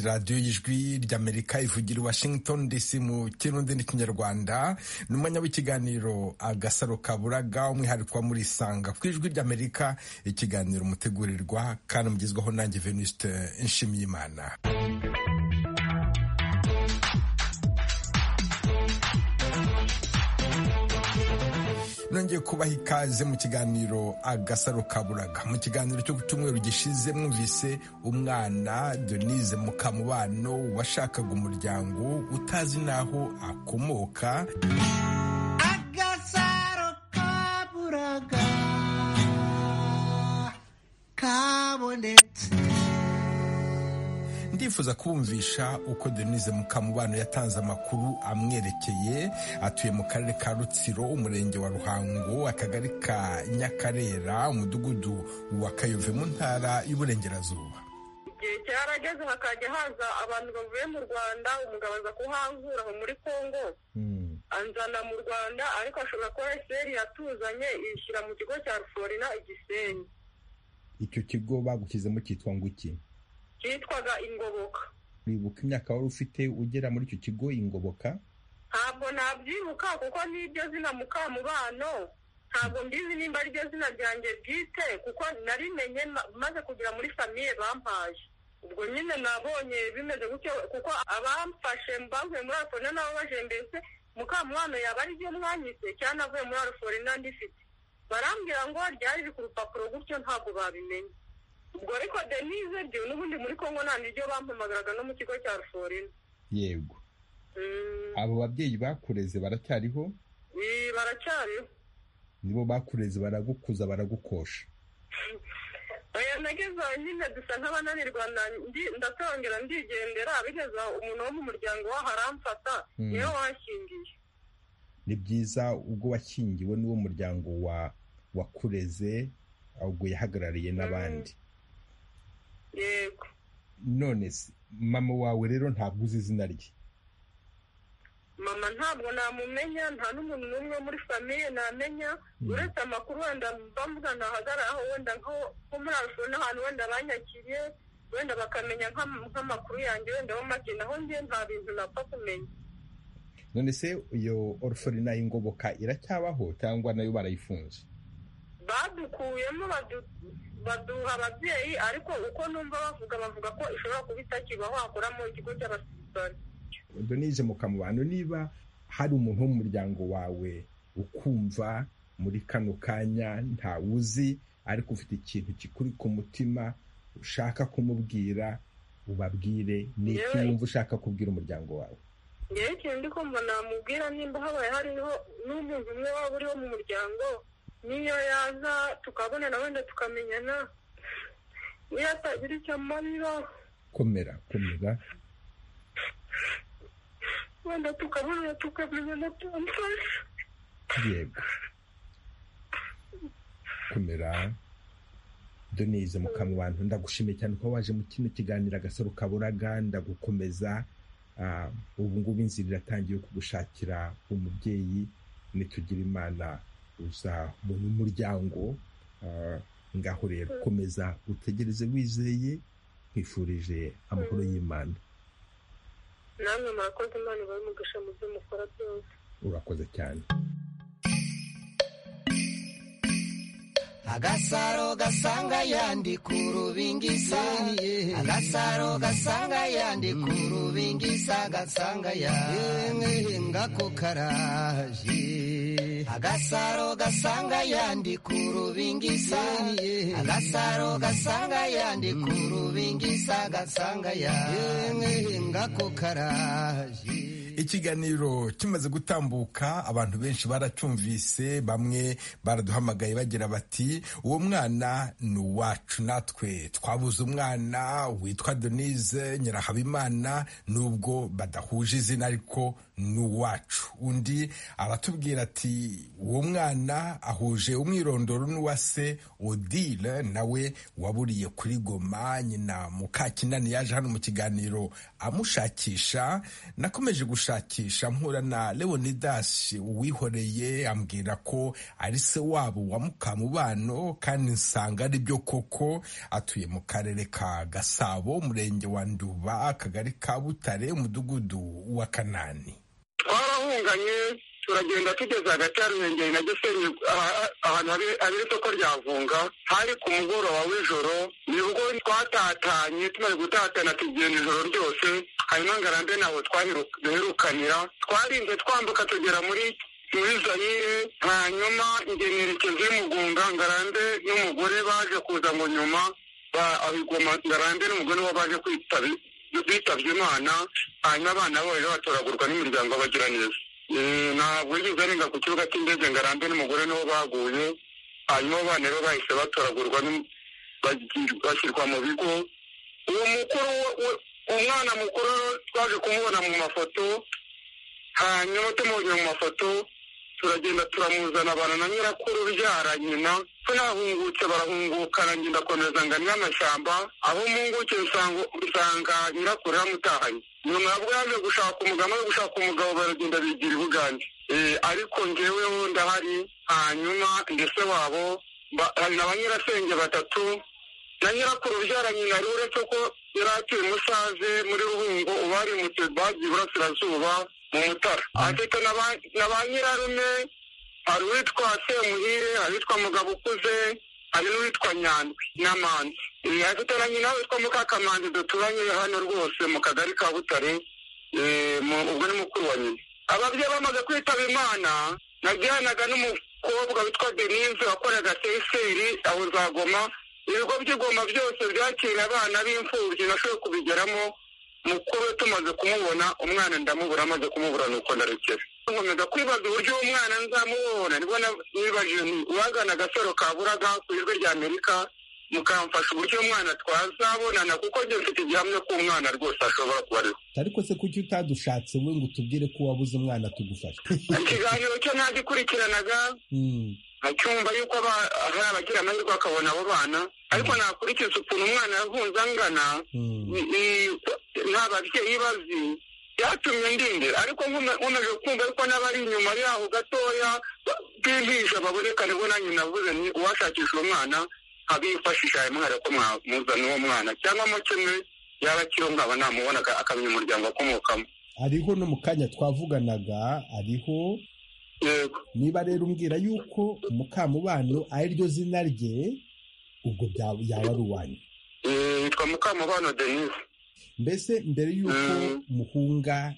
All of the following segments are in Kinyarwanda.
radiyo y'ijwi ry'amerika ivugira i washington dc mu kirundi n'ikinyarwanda ni umwanya w'ikiganiro agasaro kaburaga umwihariko muri isanga ku ijwi ry'amerika ikiganiro mutegurirwa kandi mugezwaho nanjye venuste nshimiyimana nongeye kubaha ikaze mu kiganiro agasaro kaburaga mu kiganiro cyo cyumweru gishize mwumvise umwana denise mukamubano washakaga umuryango utazi n'aho akomoka agasaro kaburaga kabonetse ndifuza kubumvisha uko denise mukamubano yatanze amakuru amwerekeye atuye mu karere ka rutsiro umurenge wa ruhango akagari ka nyakarera umudugudu wa kayove mu ntara y'uburengerazuba igihe cyarageze hakajya haza abantu bavuye mu rwanda umugabo aza kuhankura aho muri congo anzana mu rwanda ariko ashobora kuba eseri yatuzanye ishyira mu kigo cya ruforina igisenyi icyo kigo bagushyizemo cyitwa ngo iki cyitwaga ingoboka wibuka imyaka wari ufite ugera muri icyo kigo ingoboka ntabwo nabyibuka kuko n'iryo zina mukamubano ntabwo mbizi nimba ari ryo zina ryanjye bwite kuko narimenye ma- maze kugera muri famiye bampaye ubwo nyine nabonye bimeze gutyo kuko abamfashe bavuye muri arforina nabo bajembetse mukamubano yaba ari ryo mwanyise cyangwa navuye muri arforina ndifite barambwira ngo ryari riri ku rupapuro gutyo ntabwo babimenye ubwo ariko denise byo n'ubundi muri kongo nta niryo bampamagaraga no mu kigo cya ruforina yego Mm, abo babyeyi bakureze baracyariho eh, baracyariho nibo bakureze baragukuza baragukosha oya nageze aho nyine dusa nk'abananirwa na- ndi- ndatongera ndigendera bigeze aho umuntu wo mu muryango waho aramfata Mm. niwe washingiye ni byiza ubwo washyingiwe n'uwo muryango wa wakureze ubwo yahagarariye n'abandi yego none se mama wawe rero ntabwo uzi izina rye mama ntabwo namumenya nta n'umuntu n'umwe wo muri famiye namenya Mm. uretse amakuru wenda bamvuga ntahagarara aho wenda nko nko muri arusho n'ahantu wenda banyakiriye wenda bakamenya nk'am- nk'amakuru yanjye wenda bo make naho njye nta bintu napfa kumenya none se iyo orforina y'ingoboka iracyabaho cyangwa nayo barayifunze badukuyemo badu- baduha ababyeyi ariko uko numva bavuga bavuga ko ishobora kuba itakibaho hakoramo ikigo cy'abasirikare donije mu kamubano niba hari umuntu wo mu muryango wawe ukumva muri kano kanya ntawuzi ariko ufite ikintu kikuri ku mutima ushaka kumubwira ubabwire ni iki Yewe. wumva ushaka kubwira umuryango wawe ngewe ikintu ndi kumva namubwira nimba habaye hariho n'umuntu umwe waba uriho mu muryango n'iyo yaza tukabonana wenda tukamenyana niyo atagira icyo amarira komera komera wenda tukabonana tukamenyana tumfasha yego komera doneze mukamubantu ndagushimiye cyane ko waje mu kino kiganiro agasaro kaburaga ndagukomeza Ah, ubu ngubu inzira iratangiye yo kugushakira umubyeyi nitugira imana uzabona umuryango Ah, ngaho rero komeza utegereze wizeye nkwifurije amahoro y'imana namwe murakoze imana ibahe umugisha mu byo mukora byose urakoze cyane agasaro gasanga yandi ku rubingisa agasaro gasanga yandi ku rubingisa gasanga yandi ngako karaje agasaro gasanga yandi ku rubingisa agasaro gasanga yandi ku rubingisa gasanga yandi ngako karaje ikiganiro kimaze gutambuka abantu benshi baracyumvise bamwe baraduhamagaye bagira bati uwo mwana ni uwacu natwe twabuze umwana witwa denise nyirahabimana nubwo badahuje izina ariko ni uwacu undi aratubwira ati uwo mwana ahuje umwirondoro n'uwa se odile nawe waburiye kuri goma nyina mukakinani yaje hano mu kiganiro amushakisha nakomeje gushakisha mpura na leonidas uwihoreye ambwira ko ari se wabo wa mukamubano kandi nsanga ari byo koko atuye mu karere ka gasabo umurenge wa nduba akagari ka butare umudugudu wa kanani twarahunganye turagenda tugeze hagati ya ruhengeri na gisenyi ahantu habera isoko rya vunga hari ku mugoroba w'ijoro nibwo twatatanye tumaze gutatana tugenda ijoro ryose hanyuma ngarambe ntabwo duherukanira twarinze twambuka tugera muri muri zayire hanyuma ingenerekezi y'umugunga ngarambe n'umugore baje kuza mu nyuma abigoma ngarambe n'umugore we baje kwitaba bitabye imana hanyuma abana babo batoragurwa n'imiryango bagira neza ntabwo yigeze arenga ku kibuga cy'indege ngo arambe n'umugore nibo baguye hanyuma abana rero bahise batoragurwa bashyirwa mu bigo uwo mukuru umwana mukuru twaje kumubona mu mafoto hanyuma tumubonye mu mafoto turagenda turamuzana abantu na nyirakuru byara nyina tunahungutse barahungukana ngenda komeza ngo anywe amashyamba aho munguke usanga nyirakuru yamutahanye nyuma nabwo yaje gushaka umugabo yo gushaka umugabo baragenda bigira ibugande ariko ngeweho ndahari hanyuma ndetse wabo hari na ba nyirasenge batatu na nyirakuru byara nyina rero uretse ko yari atuye musaze muri ruhungo uba yarimutse bagiye iburasirazuba mu mutara afite na ba nyirarume hari uwitwa semuhire hari uwitwa mugabo ukuze hari n'uwitwa nyandwi n'amanzi afite na nyina witwa mukakamanzi duturanye hano rwose mu kagari ka butare ubwo ni mukuru wa nyina ababyeyi bamaze kwitaba imana najyanaga n'umukobwa witwa denise wakoraga teseri aho uzagoma ibigo by'igoma byose byakira abana b'imfubyi nashoboye kubigeramo mukuru tumaze kumubona umwana ndamubura amaze kumubura nuko ndarekera nkomeza kwibaza uburyo uwo mwana nzamubona nibwo nibajije uwagana agasaro ka buraga ku ijwi rya amerika mukamfasha uburyo umwana twazabonana kuko njye mfite igihamya ko umwana rwose ashobora kuba ariho ariko se kuki utadushatse we ngo utubwire ko wabuze umwana tugufasha ikiganiro cyo ntagikurikiranaga acyumva yuko hari abagira amahirwe akabona abo bana ariko nakurikiza ukuntu umwana yavunze angana nta babyeyi bazi byatumye ndindira ariko nkomeje kumva yuko n'abari inyuma yaho gatoya b'impinja baboneka nibwo nanjye navuze ni uwashakisha uwo mwana abifashisha ayo mwana ko mwamuzana uwo mwana cyangwa mo kimwe yaba akiriho nkaba namubona akamenya umuryango akomokamo hariho no mu kanya twavuganaga hariho niba rero umbwira yuko mukamubano ari ryo zina rye ubwo yaba ari uwanyu yitwa mukamubano denise mbese mbere y'uko muhunga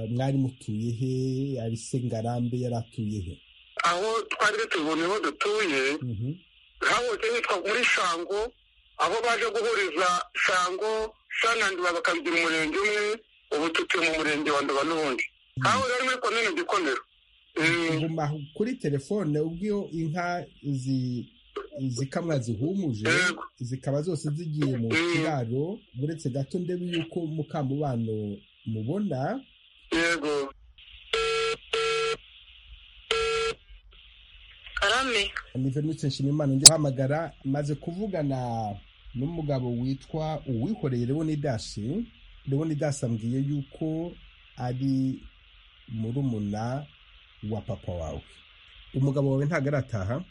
mwari mutuye he ari se ngarambe yari atuye he aho twari tubonye aho dutuye habose hitwa muri shango aho baje guhuriza shango shananduba bakabigira umurenge umwe ubu tutuye mu murenge wa nduba n'ubundi aho rero muri komine gikomero guma kuri telefone ubwo inka zikamwa zihumuje zikaba zose zigiye mu kiraro uretse gato ndebe yuko mukamubano mubona yego karame ni venutse nshimimana njya guhamagara maze kuvugana n'umugabo witwa uwihoreye leonidasi leonidasi ambwiye yuko ari murumuna wa papa wawe umugabo wawe ntabwo arataha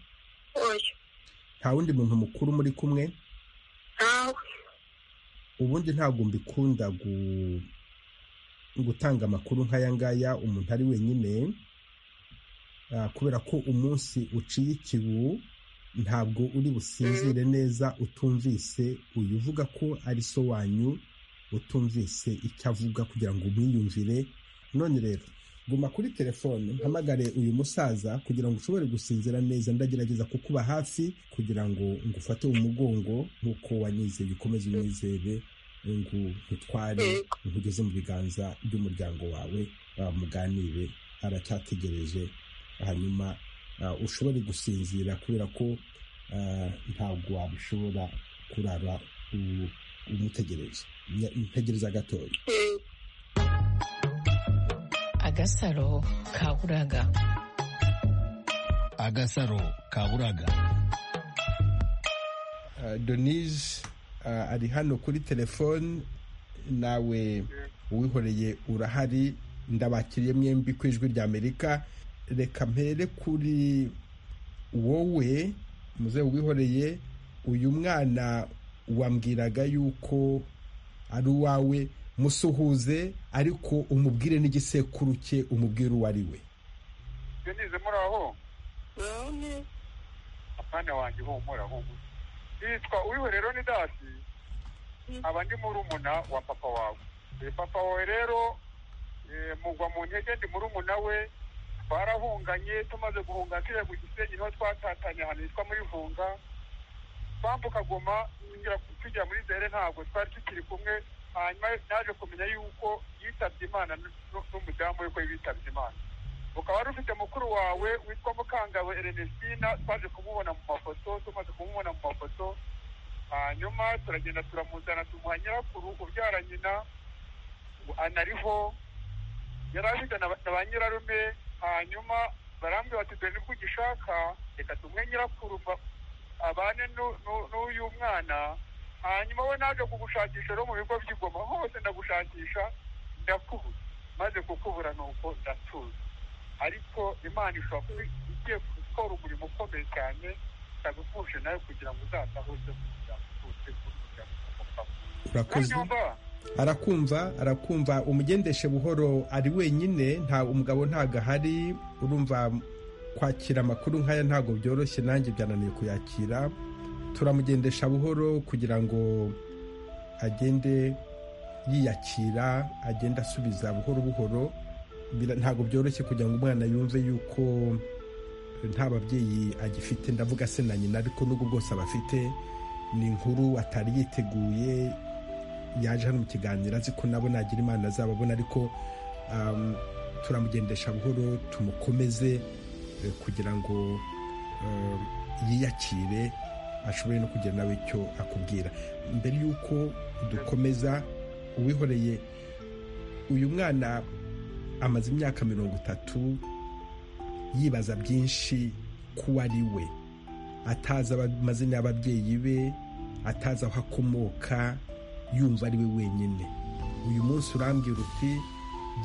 nta wundi muntu mukuru muri kumwe ntawe ubundi ntabwo mbikunda gutanga amakuru nk'aya ngaya umuntu ari wenyine kubera ko umunsi uciye ikibu ntabwo uri businzire neza utumvise uyu uvuga ko ari so wanyu utumvise icyo avuga kugira ngo umwiyumvire none rero guma kuri telefone mpamagare uyu musaza kugira ngo ushobore gusinzira neza ndagerageza kukuba hafi kugira ngo ngufate umugongo nk'uko wanyizeye ukomeze unyizere ngo nkutware nkugeze mu biganza by'umuryango wawe muganire aracyategereje hanyuma ushobore gusinzira kubera ko ntabwo wabishobora kurara umutegereje ntegereza gatoya agasaro ka buraga agasaro ka buraga donise ari hano kuri telefone nawe uwihoreye urahari ndabakiriye mwembi ku ijwi rya amerika reka mpere kuri wowe muze uwihoreye uyu mwana wambwiraga yuko ari uwawe musuhuze ariko umubwire n'igisekuru cye umubwire uwo ari we denise muraho apana wanjye humura humura yitwa uwihorero ni dasi aba ndi murumuna wa papa wawe papa wawe rero mugwa mu ntege ndi murumuna we twarahunganye tumaze guhunga tujya ku gisenyi niho twatatanye ahantu hitwa muri vunga twambuka goma tujya muri zere ntabwo twari tukiri kumwe hanyuma naje kumenya yuko yitabye imana n'umudamu we ko yitabye imana ukaba wari ufite mukuru wawe witwa mukangawe erenestina twaje kumubona mu mafoto tumaze kumubona mu mafoto hanyuma turagenda turamuzana tumuha nyirakuru ubyara nyina anariho yari afite na ba nyirarume hanyuma barambwira bati dore nibwo ugishaka reka tumwe nyirakuru abane n'uyu mwana hanyuma we naje kugushakisha rero mu bigo by'igoma hose ndagushakisha ndakubura maze kukubura nuko ndatuza ariko imana ishobora kuba igiye gukora umurimo ukomeye cyane itagupfushe nawe kugira ngo uzatahuze kugira ngo utuse kugira urakoze arakumva arakumva umugendeshe buhoro ari wenyine nta umugabo ntabwo ahari urumva kwakira amakuru nk'aya ntabwo byoroshye nanjye byananiye kuyakira turamugendesha buhoro kugira ngo agende yiyakira agende asubiza buhoro buhoro ntabwo byoroshye kugira ngo umwana yumve yuko nta babyeyi agifite ndavuga se na nyina ariko n'ubwo bwose aba afite ni inkuru atari yiteguye yaje hano mu kiganiro azi ko nabo nagira imana azababona ariko turamugendesha buhoro tumukomeze kugira ngo yiyakire ashobore no kugira nawe icyo akubwira mbere y'uko dukomeza uwihoreye uyu mwana amaze imyaka mirongo itatu yibaza byinshi ko ari we atazi amazina y'ababyeyi be atazi aho akomoka yumva ari we wenyine uyu munsi urambwira uti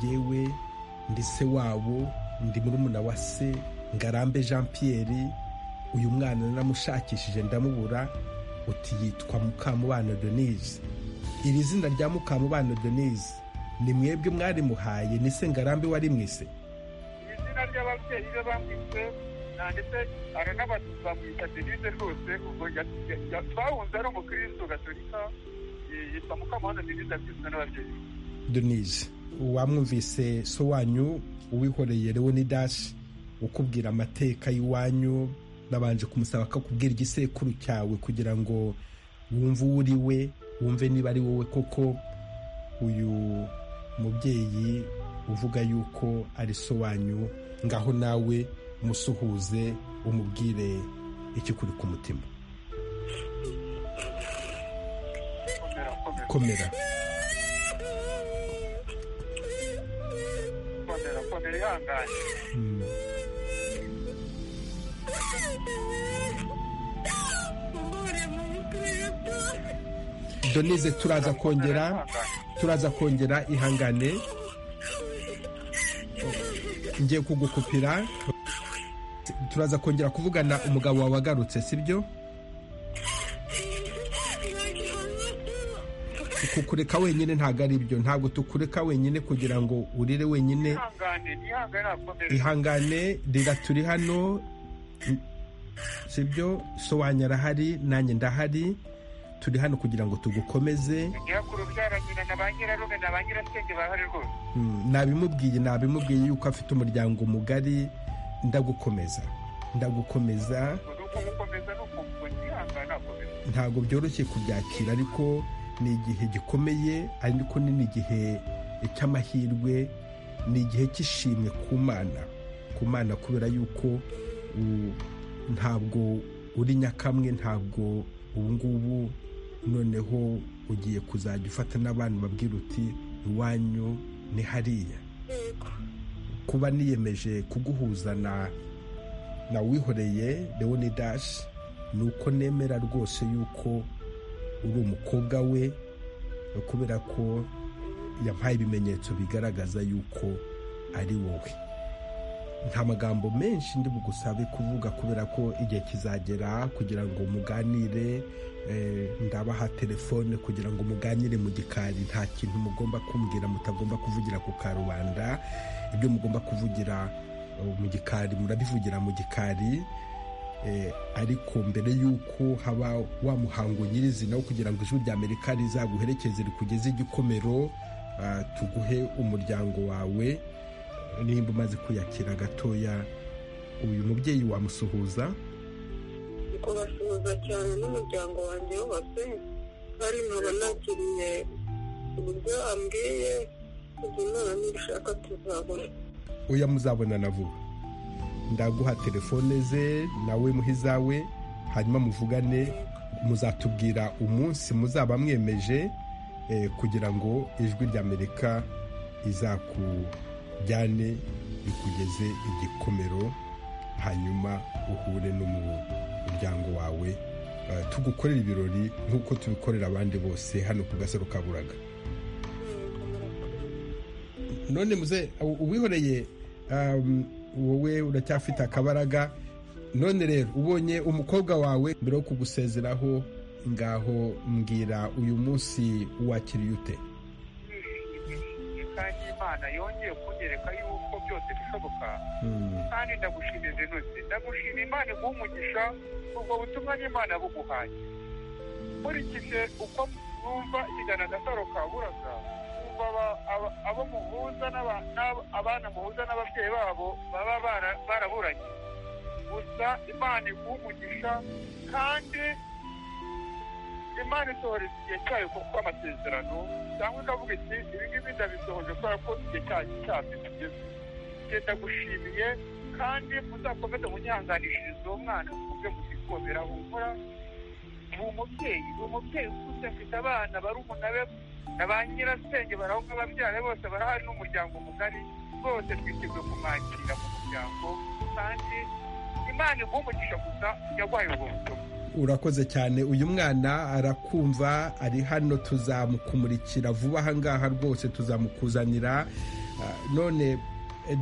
yewe ndi se wabo ndi murumuna wa se ngarambe jean Pierre uyu mwana naramushakishije ndamubura uti yitwa mukamubano denise iri zina rya mukamubano denise ni mwebwe mwarimuhaye ni se ngarambe wari mwise izina ry'ababyeyi be bamwise ndetse aranabatuza bamwita denise rwose ubwo twahunze ari umukristo gatolika yitwa mukamana denise akizwe n'ababyeyi denise wamwumvise so wanyu uwihoreye leonidas ukubwira amateka y'iwanyu babanje kumusaba ko akubwira igisekuru cyawe kugira ngo wumve uwo uri we wumve niba ari wowe koko uyu mubyeyi uvuga yuko ari so wanyu ngaho nawe musuhuze umubwire ikikuri ku mutima komera donize turaza kongera turaza kongera ihangane ngiye kugukupira turaza kongera kuvugana umugabo wawe agarutse sibyo kukureka wenyine ntabwo ari byo ntabwo tukureka wenyine kugira ngo urire wenyine ihangane rira turi hano sibyo sobanura arahari nanjye ndahari turi hano kugira ngo tugukomeze nabimubwiye nabimubwiye yuko afite umuryango mugari ndagukomeza ndagukomeza ntabwo byoroshye kubyakira ariko ni igihe gikomeye ariko ni n'igihe cy'amahirwe ni igihe cy'ishimwe ku mana ku mana kubera yuko ntabwo uri nyakamwe ntabwo ubu ngubu noneho ugiye kuzajya ufata n'abantu babwira uti iwanyu ni hariya kuba niyemeje kuguhuza na na wihoreye leonidashi ni uko nemera rwose yuko uri umukobwa we kubera ko yampaye ibimenyetso bigaragaza yuko ari wowe nta magambo menshi ndi bugusabe kuvuga kubera ko igihe kizagera kugira ngo muganire eh, ndabaha telefone kugira ngo muganire mu gikari nta kintu mugomba kumbwira mutagomba kuvugira ku karubanda ibyo mugomba kuvugira eh, mu gikari murabivugira mu gikari Eh, ariko mbere y'uko haba wa muhango nyirizina wo kugira ngo ijwi rya amerika rizaguherekeze rikugeze igikomero ah, tuguhe umuryango wawe nimba umaze kwiyakira gatoya uyu mubyeyi wamusuhuza kubasuhuza cyane n'umuryango wanjye wose hari nkaba nakiriye uburyo ambwiye ubwo imana nibishaka tuzabona oya muzabonana vuba ndaguha telefone ze nawe muhe izawe hanyuma muvugane muzatubwira umunsi muzaba mwemeje eh, kugira ngo ijwi rya amerika izakujyane rikugeze igikomero hanyuma uhure n'umuryango wawe Eh, tugukorere ibirori nk'uko tubikorera abandi bose hano ku gasaro ka Buraga none muze u- uwihoreye um, wowe uracyafite akabaraga none rero ubonye umukobwa wawe mbere yo kugusezeraho ngaho mbwira uyu munsi wakiriye ute nishimye kandi imana yongeye kunyereka yuko byose bishoboka Hmm, kandi ndagushimira zenose ndagushima imana iguha umugisha ubwo butumwa n'imana buguhaye nkurikije uko numva ikigana agasaro ka buraga numva aba- aba- abo muhuza n'aba- n'aba- abana muhuza n'ababyeyi babo baba bara- baraburanye gusa imana iguha umugisha kandi imana isohoreza igihe cyayo kuko amasezerano cyangwa ikavuga iti ibi ngibi ndabisohoje kubera ko igihe cyayo cyabyo kigeze genda gushimiye kandi muzakomeze munyihanganishirize uwo mwana mubyo muzikomera humura ni umubyeyi ni umubyeyi ukuze afite abana barumuna be na ba nyirasenge baraho nk'ababyara bose barahari n'umuryango mugari bose twiteguye kumwakira mu muryango kandi imana iguha umugisha gusa yaguhaye ubwo butumwa urakoze cyane uyu mwana arakumva ari hano tuzamukumurikira vuba ahangaha rwose tuzamukuzanira Ah, none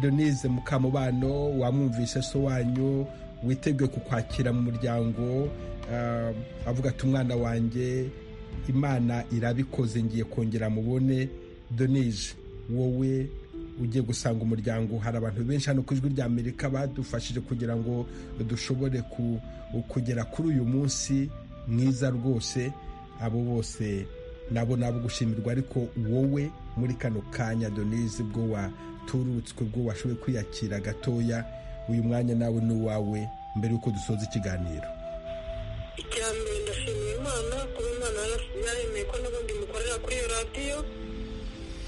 denise mukamubano wamwumvise so wanyu witeguye kukwakira mu muryango Ah, avuga ati umwana wanjye imana irabikoze ngiye kongera mubone denise wowe ugiye gusanga umuryango hari abantu benshi hano ku ijwi rya amerika badufashije kugira ngo dushobore ku- kugera kuri uyu munsi mwiza rwose abo bose nabo nabo gushimirwa ariko wowe muri kano kanya doneze bwo waturutswe bwo washoboye kwiyakira gatoya uyu mwanya nawe ni uwawe mbere y'uko dusoza ikiganiro icya mbere ndashimira imana kuba imana yaras- yaremeye ko n'ubundi mukorera kuri iyo radiyo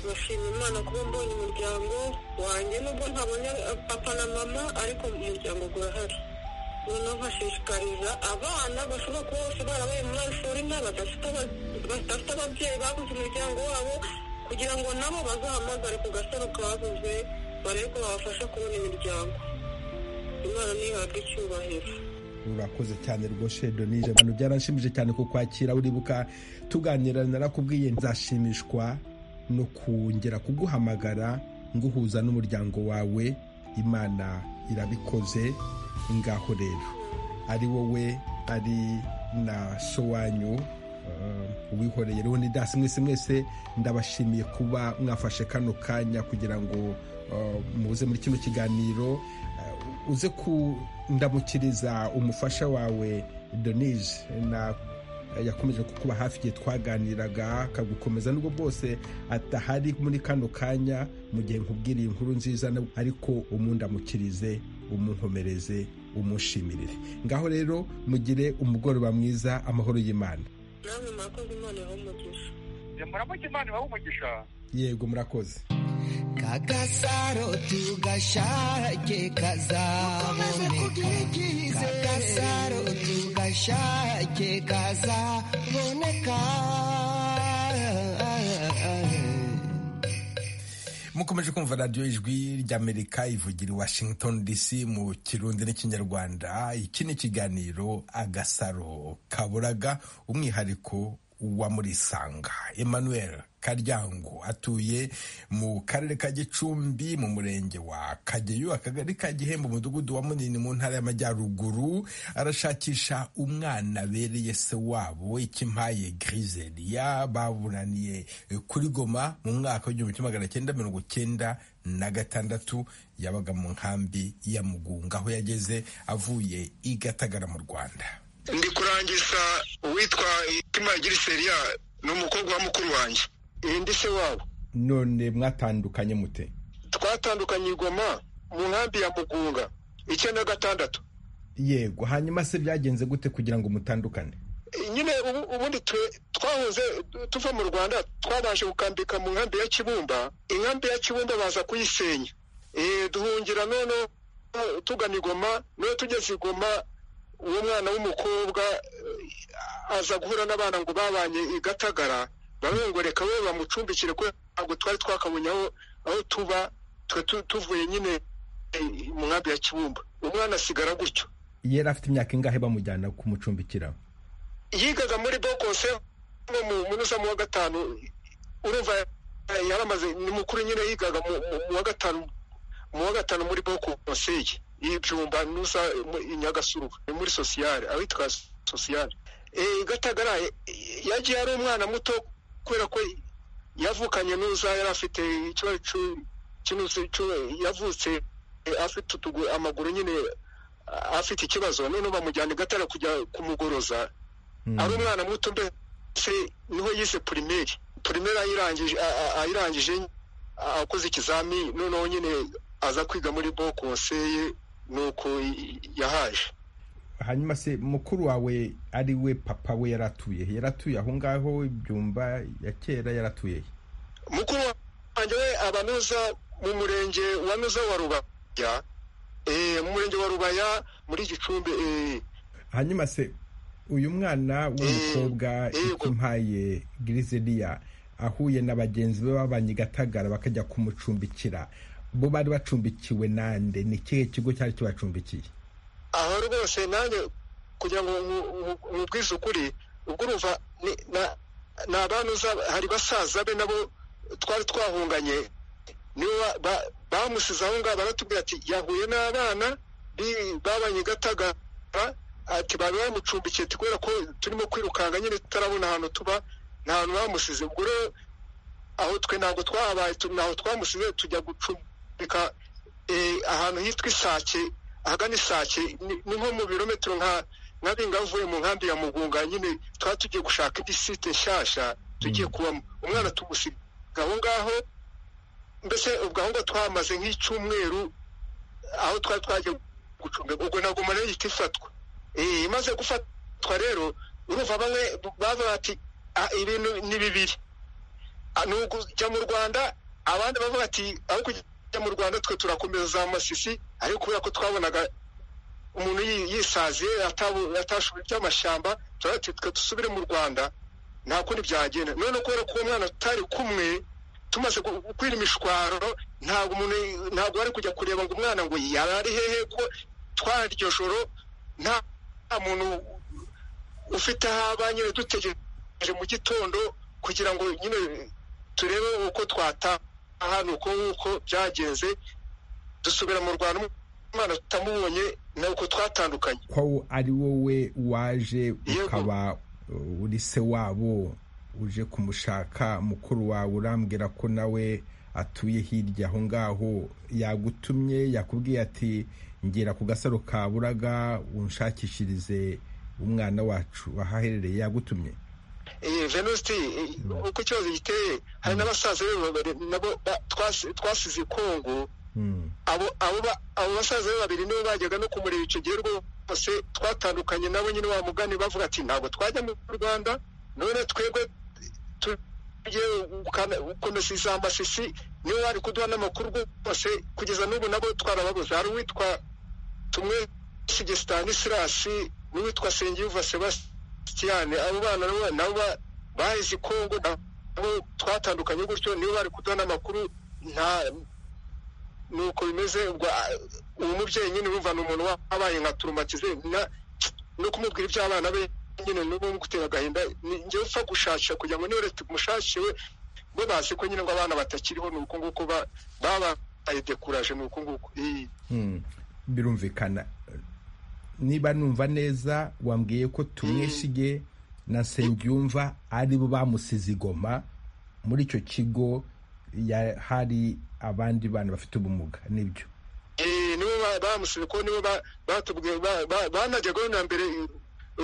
ndashima imana kuba mbonye umuryango wanjye nubwo ntabonye papa na mama ariko umuryango gurahari noneho nkashishikariza abana bashobora kuba bose barabaye muri ariforina badafite aba- badafite ababyeyi babuze umuryango wabo kugira ngo nabo bazahamagare ku gasaro kabuze barebe ko babafasha kubona imiryango imana ntihabwe icyubahiro urakoze cyane rwose donije abantu byaranshimije cyane kukwakira uribuka tuganira narakubwiye nzashimishwa no kongera kuguhamagara nguhuza n'umuryango wawe imana irabikoze ngaho rero ari wowe ari na so wanyu eh, uwihoreye leonidas mwese mwese ndabashimiye kuba mwafashe kano kanya kugira ngo eh, muze muri kino kiganiro eh, uze kundamukiriza umufasha wawe denise na yakomeje kukuba hafi igihe twaganiraga akagukomeza nubwo bwose atahari muri kano kanya mu gihe nkubwiriye inkuru nziza na- ariko umundamukirize umunkomereze umushimirire ngaho rero mugire umugoroba mwiza amahoro y'imana namwe murakoze imana ibahe umugisha muramuke imana ibahe umugisha yego murakoze kagasaro tugashake kazabone kagasaro tugashake kazaboneka mu mukomeje kumva radiyo ijwi ry'amerika ivugira i washington dc mu kirundi n'ikinyarwanda iki ni ikiganiro agasaro kaburaga umwihariko wa murisanga emmanuel karyango atuye mu karere ka gicumbi mu murenge wa kageyo akagari ka gihembo umudugudu wa munini mu ntara y'amajyaruguru arashakisha umwana abereye se wabo ikimpaye griseriya baburaniye kuri goma mu mwaka w'igihumbi kimwe magana cyenda mirongo cyenda na gatandatu yabaga mu nkambi ya mugunga aho yageze avuye i gatagara mu rwanda ndi kurangiza uwitwa itima giriseriya ni umukobwa wa mukuru wanjye ndi se wabo none mwatandukanye mute twatandukanye i goma mu nkambi ya mugunga icyenda gatandatu yego hanyuma se byagenze gute kugira ngo mutandukane nyine ubu- ubundi twe- twahoze tuva mu rwanda twabashe gukambika mu nkambi ya kibumba inkambi ya kibumba baza kuyisenya Eh, duhungira none tugana i goma none tugeze i goma uwo mwana w'umukobwa eh, aza guhura n'abana ngo babanye i gatagara bamwe ngo reka we bamucumbikire ko ntabwo twari twakabonye aho aho tuba twe tu- tuvuye nyine eh, mu nkambi ya kibumba umwana asigara gutyo yari afite imyaka ingahe bamujyana kumucumbikira yigaga muri bokose no mu munozamo wa gatanu urumva eh, yari amaze ni mukuru nyine yigaga mu mu- mu wa gatanu mu wa gatanu muri bokose ye y'ibyumba nusa mu- i nyagasuruba ni muri sosiyale awitwa sosiyale Eh, gatagara eh, yagiye ari umwana muto kubera ko yavukanye nuza yari afite ikibazo cy'u- cy'inuza cy'u- yavutse eh, afite utugu- amaguru nyine ah, afite ikibazo none bamujyana i gatara kujya kumugoroza Mm. ari umwana muto mbese niho yise pirimeri pirimeri ayirangije a- a- ayirangije a- akoze ikizami noneho nyine aza kwiga muri bo konseye nuko i- yahaje hanyuma se mukuru wawe ari we papa we yaratuye he yaratuye aho ngaho ibyumba ya kera yaratuye he mukuru wanjye we abanuza mu murenge wa nuza wa rubaya eh, mu murenge wa rubaya muri gicumbi eh, hanyuma se uyu mwana w'umukobwa yego. impaye griseriya ahuye na bagenzi be babanye i gatagara bakajya kumucumbikira bo bari bacumbikiwe nande ni ikihe kigo cyari kibacumbikiye aha rwose nanjye kugira ngo nku- nku- nkubwize ukuri ubwo urumva ni- na- ni abantu uza- hari basaza be nabo twari twahunganye nibo ba- ba- bamusize aho ngaho baratubwira ati yahuye n'abana bi- babanye i gatagara ati baba bamucumbikiye ati kubera ko turimo kwirukanga nyine tutarabona ahantu tuba nta hantu bamusize ubwo rero aho twe ntabwo twahabaye tu- ntaho twamusize tujya gucumbika eh, ahantu hitwa isake ahagana isake ni ni nko mu birometero nka nka binga avuye mu nkambi ya mugunga nyine twaba tugiye gushaka indi site nshyashya tugiye kubamo umwana tumusiga aho ngaho mbese ubwo aho ngaho twahamaze nk'icyumweru aho twari twagiye gucunga ubwo ntabwo umara yita ifatwa Eh, imaze gufatwa rero urumva bamwe bavuga bati "Ah, ibintu ni bibiri Ah, ni ukujya mu rwanda abandi bavuga ati aho kujya mu rwanda twe turakomeza za masisi ariko kubera ko twabonaga umuntu yi- yisaziye atabu- atashoboye iby'amashyamba turavuga ati twe dusubire mu rwanda nta kundi byagenda none kubera ko uwo mwana tutari kumwe tumaze gu- gukwira imishwaro ntabwo umuntu ntabwo bari kujya kureba ngo umwana ngo yari ari hehe ko twaryo joro nta nta muntu ufite aho aba nyine dutegereje mu gitondo kugira ngo nyine turebe uko twataha ni uko nguko byagenze dusubira mu rwanda umwana tutamubonye ni uko twatandukanye ko ari wowe waje Yego. ukaba uh, uri se wabo uje kumushaka mukuru wawe urambwira ko nawe atuye hirya aho ngaho yagutumye yakubwiye ati ngera ku gasaro ka buraga unshakishirize umwana wacu ahaherereye yagutumye Eh, venusti eh, uko ikibazo giteye hari n'abasaza be babiri nabo ba- twasi- twasize i kongo Mm. abo abo ba- abo basaza be babiri nibo bajyaga no kumureba icyo gihe rwose twatandukanye nabo nyine wa mugani bavuga ati ntabwo twajya mu rwanda none twebwe tugiye gukomeza iza masisi niwe wari kuduha n'amakuru rwose kugeza n'ubu nabo twarababuze hari uwitwa tumwe sigesitani sirasi n'uwitwa sengiyuva sebasitiyane abo bana nabo- nabo ba- baheze i kongo nabo twatandukanye gutyo nibo bari kuduha n'amakuru nta nuko bimeze ubwo uwo mubyeyi nyine urumva ni umuntu wabaye nka turumakize no kumubwira iby'abana be nyine n'ubu ngutera agahinda njyewe upfa gushakira kugira ngo niba leta imushakiwe bo bazi ko nyine ngo abana batakiriho ni uko nguko babaye dekuraje ni uko nguko birumvikana niba numva neza wambwiye ko tumwesige na nsengiyumva ari bo bamusize igoma muri icyo kigo ya- hari abandi bana bafite ubumuga nibyo Eh, nibo ba- bamusubiye ko nibo ba- batubwiye ba- ba- banajyaga na mbere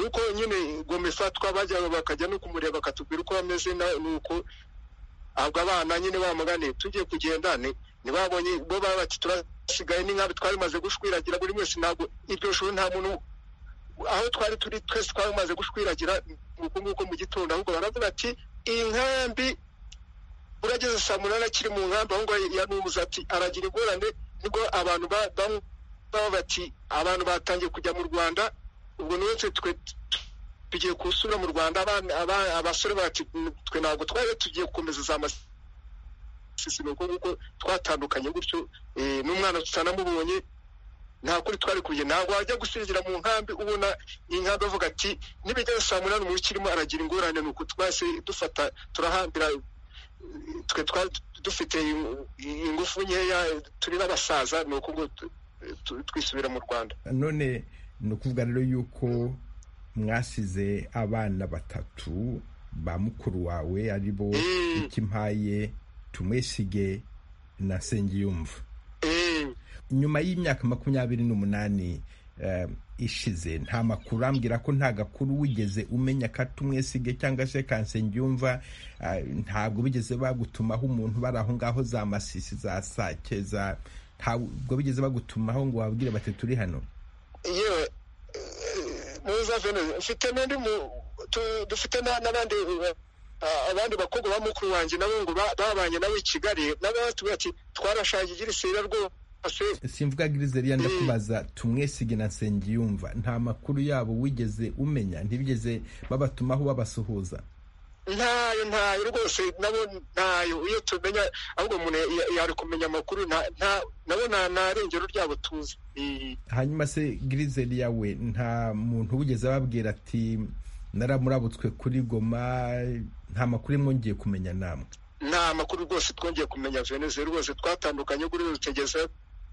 uko nyine goma ifatwa bajyaga bakajya no kumureba bakatubwira uko bameze na- nuko ahubwo abana nyine bamuganiye tugiye kugenda ni ntibabonye bo baba bati turasigaye n'inkabi twari maze gushwiragira buri wese ntabwo iryo shuri nta muntu aho twari turi twese twari maze gushwiragira nuko nguko mu gitondo ahubwo baravuga ati inkambi urageze saa munani akiri mu nkambi aho ngaho yanubuze ati aragira ingorane nibwo abantu ba- bamwe baba bati abantu batangiye kujya mu rwanda ubwo ni wese twe tugiye kusura mu rwanda abana- aba- abasore bati twe ntabwo twari tugiye gukomeza za masisi nuko nguko twatandukanye gutyo eh, n'umwana tutanamubonye nta kuri twari kuye ntabwo wajya gusinzira mu nkambi ubona inkambi avuga ati nibigeze saa munani umuntu ukirimo aragira ingorane nuko twese dufata turahambira twe twari dufite ingufu nkeya turi n'abasaza ni uko ngo tu- tu- twisubira mu rwanda none ni ukuvuga rero yuko mwasize abana batatu ba mukuru wawe ari bo Mm. ikimpaye tumwesige na nsengiyumva Eh, nyuma y'imyaka makumyabiri n'umunani eh, ishize nta makuru ambwira ko nta gakuru wigeze umenya ka tumwesige cyangwa se ka nsengiyumva eh, ntabwo bigeze bagutumaho umuntu bari aho ngaho za masisi za sake za ntabwo bigeze bagutumaho ngo wabwire bati turi hano yewe eh, muza vene mfite n'undi mu- tu- dufite na- n'abandi eh, ah, abandi bakobwa ba mukuru wanjye nabo ngo ba- babanye nabo i kigali nabo batubwira ati twarashaje igira isira rwose simvuga girizeria ndakubaza tumwesige na nsengiyumva nta makuru yabo wigeze umenya ntibigeze babatumaho babasuhuza ntayo ntayo rwose nabo ntayo iyo tumenya ahubwo umuntu ya- yari kumenya amakuru nta- nta- nabo nta nta rengero ryabo tuzi Eh, hanyuma se girizeria we nta muntu wigeze ababwira ati naramurabutswe kuri goma nta makuru mwongeye kumenya namwe nta makuru rwose twongeye kumenya veneze rwose twatandukanye kuri rutegeze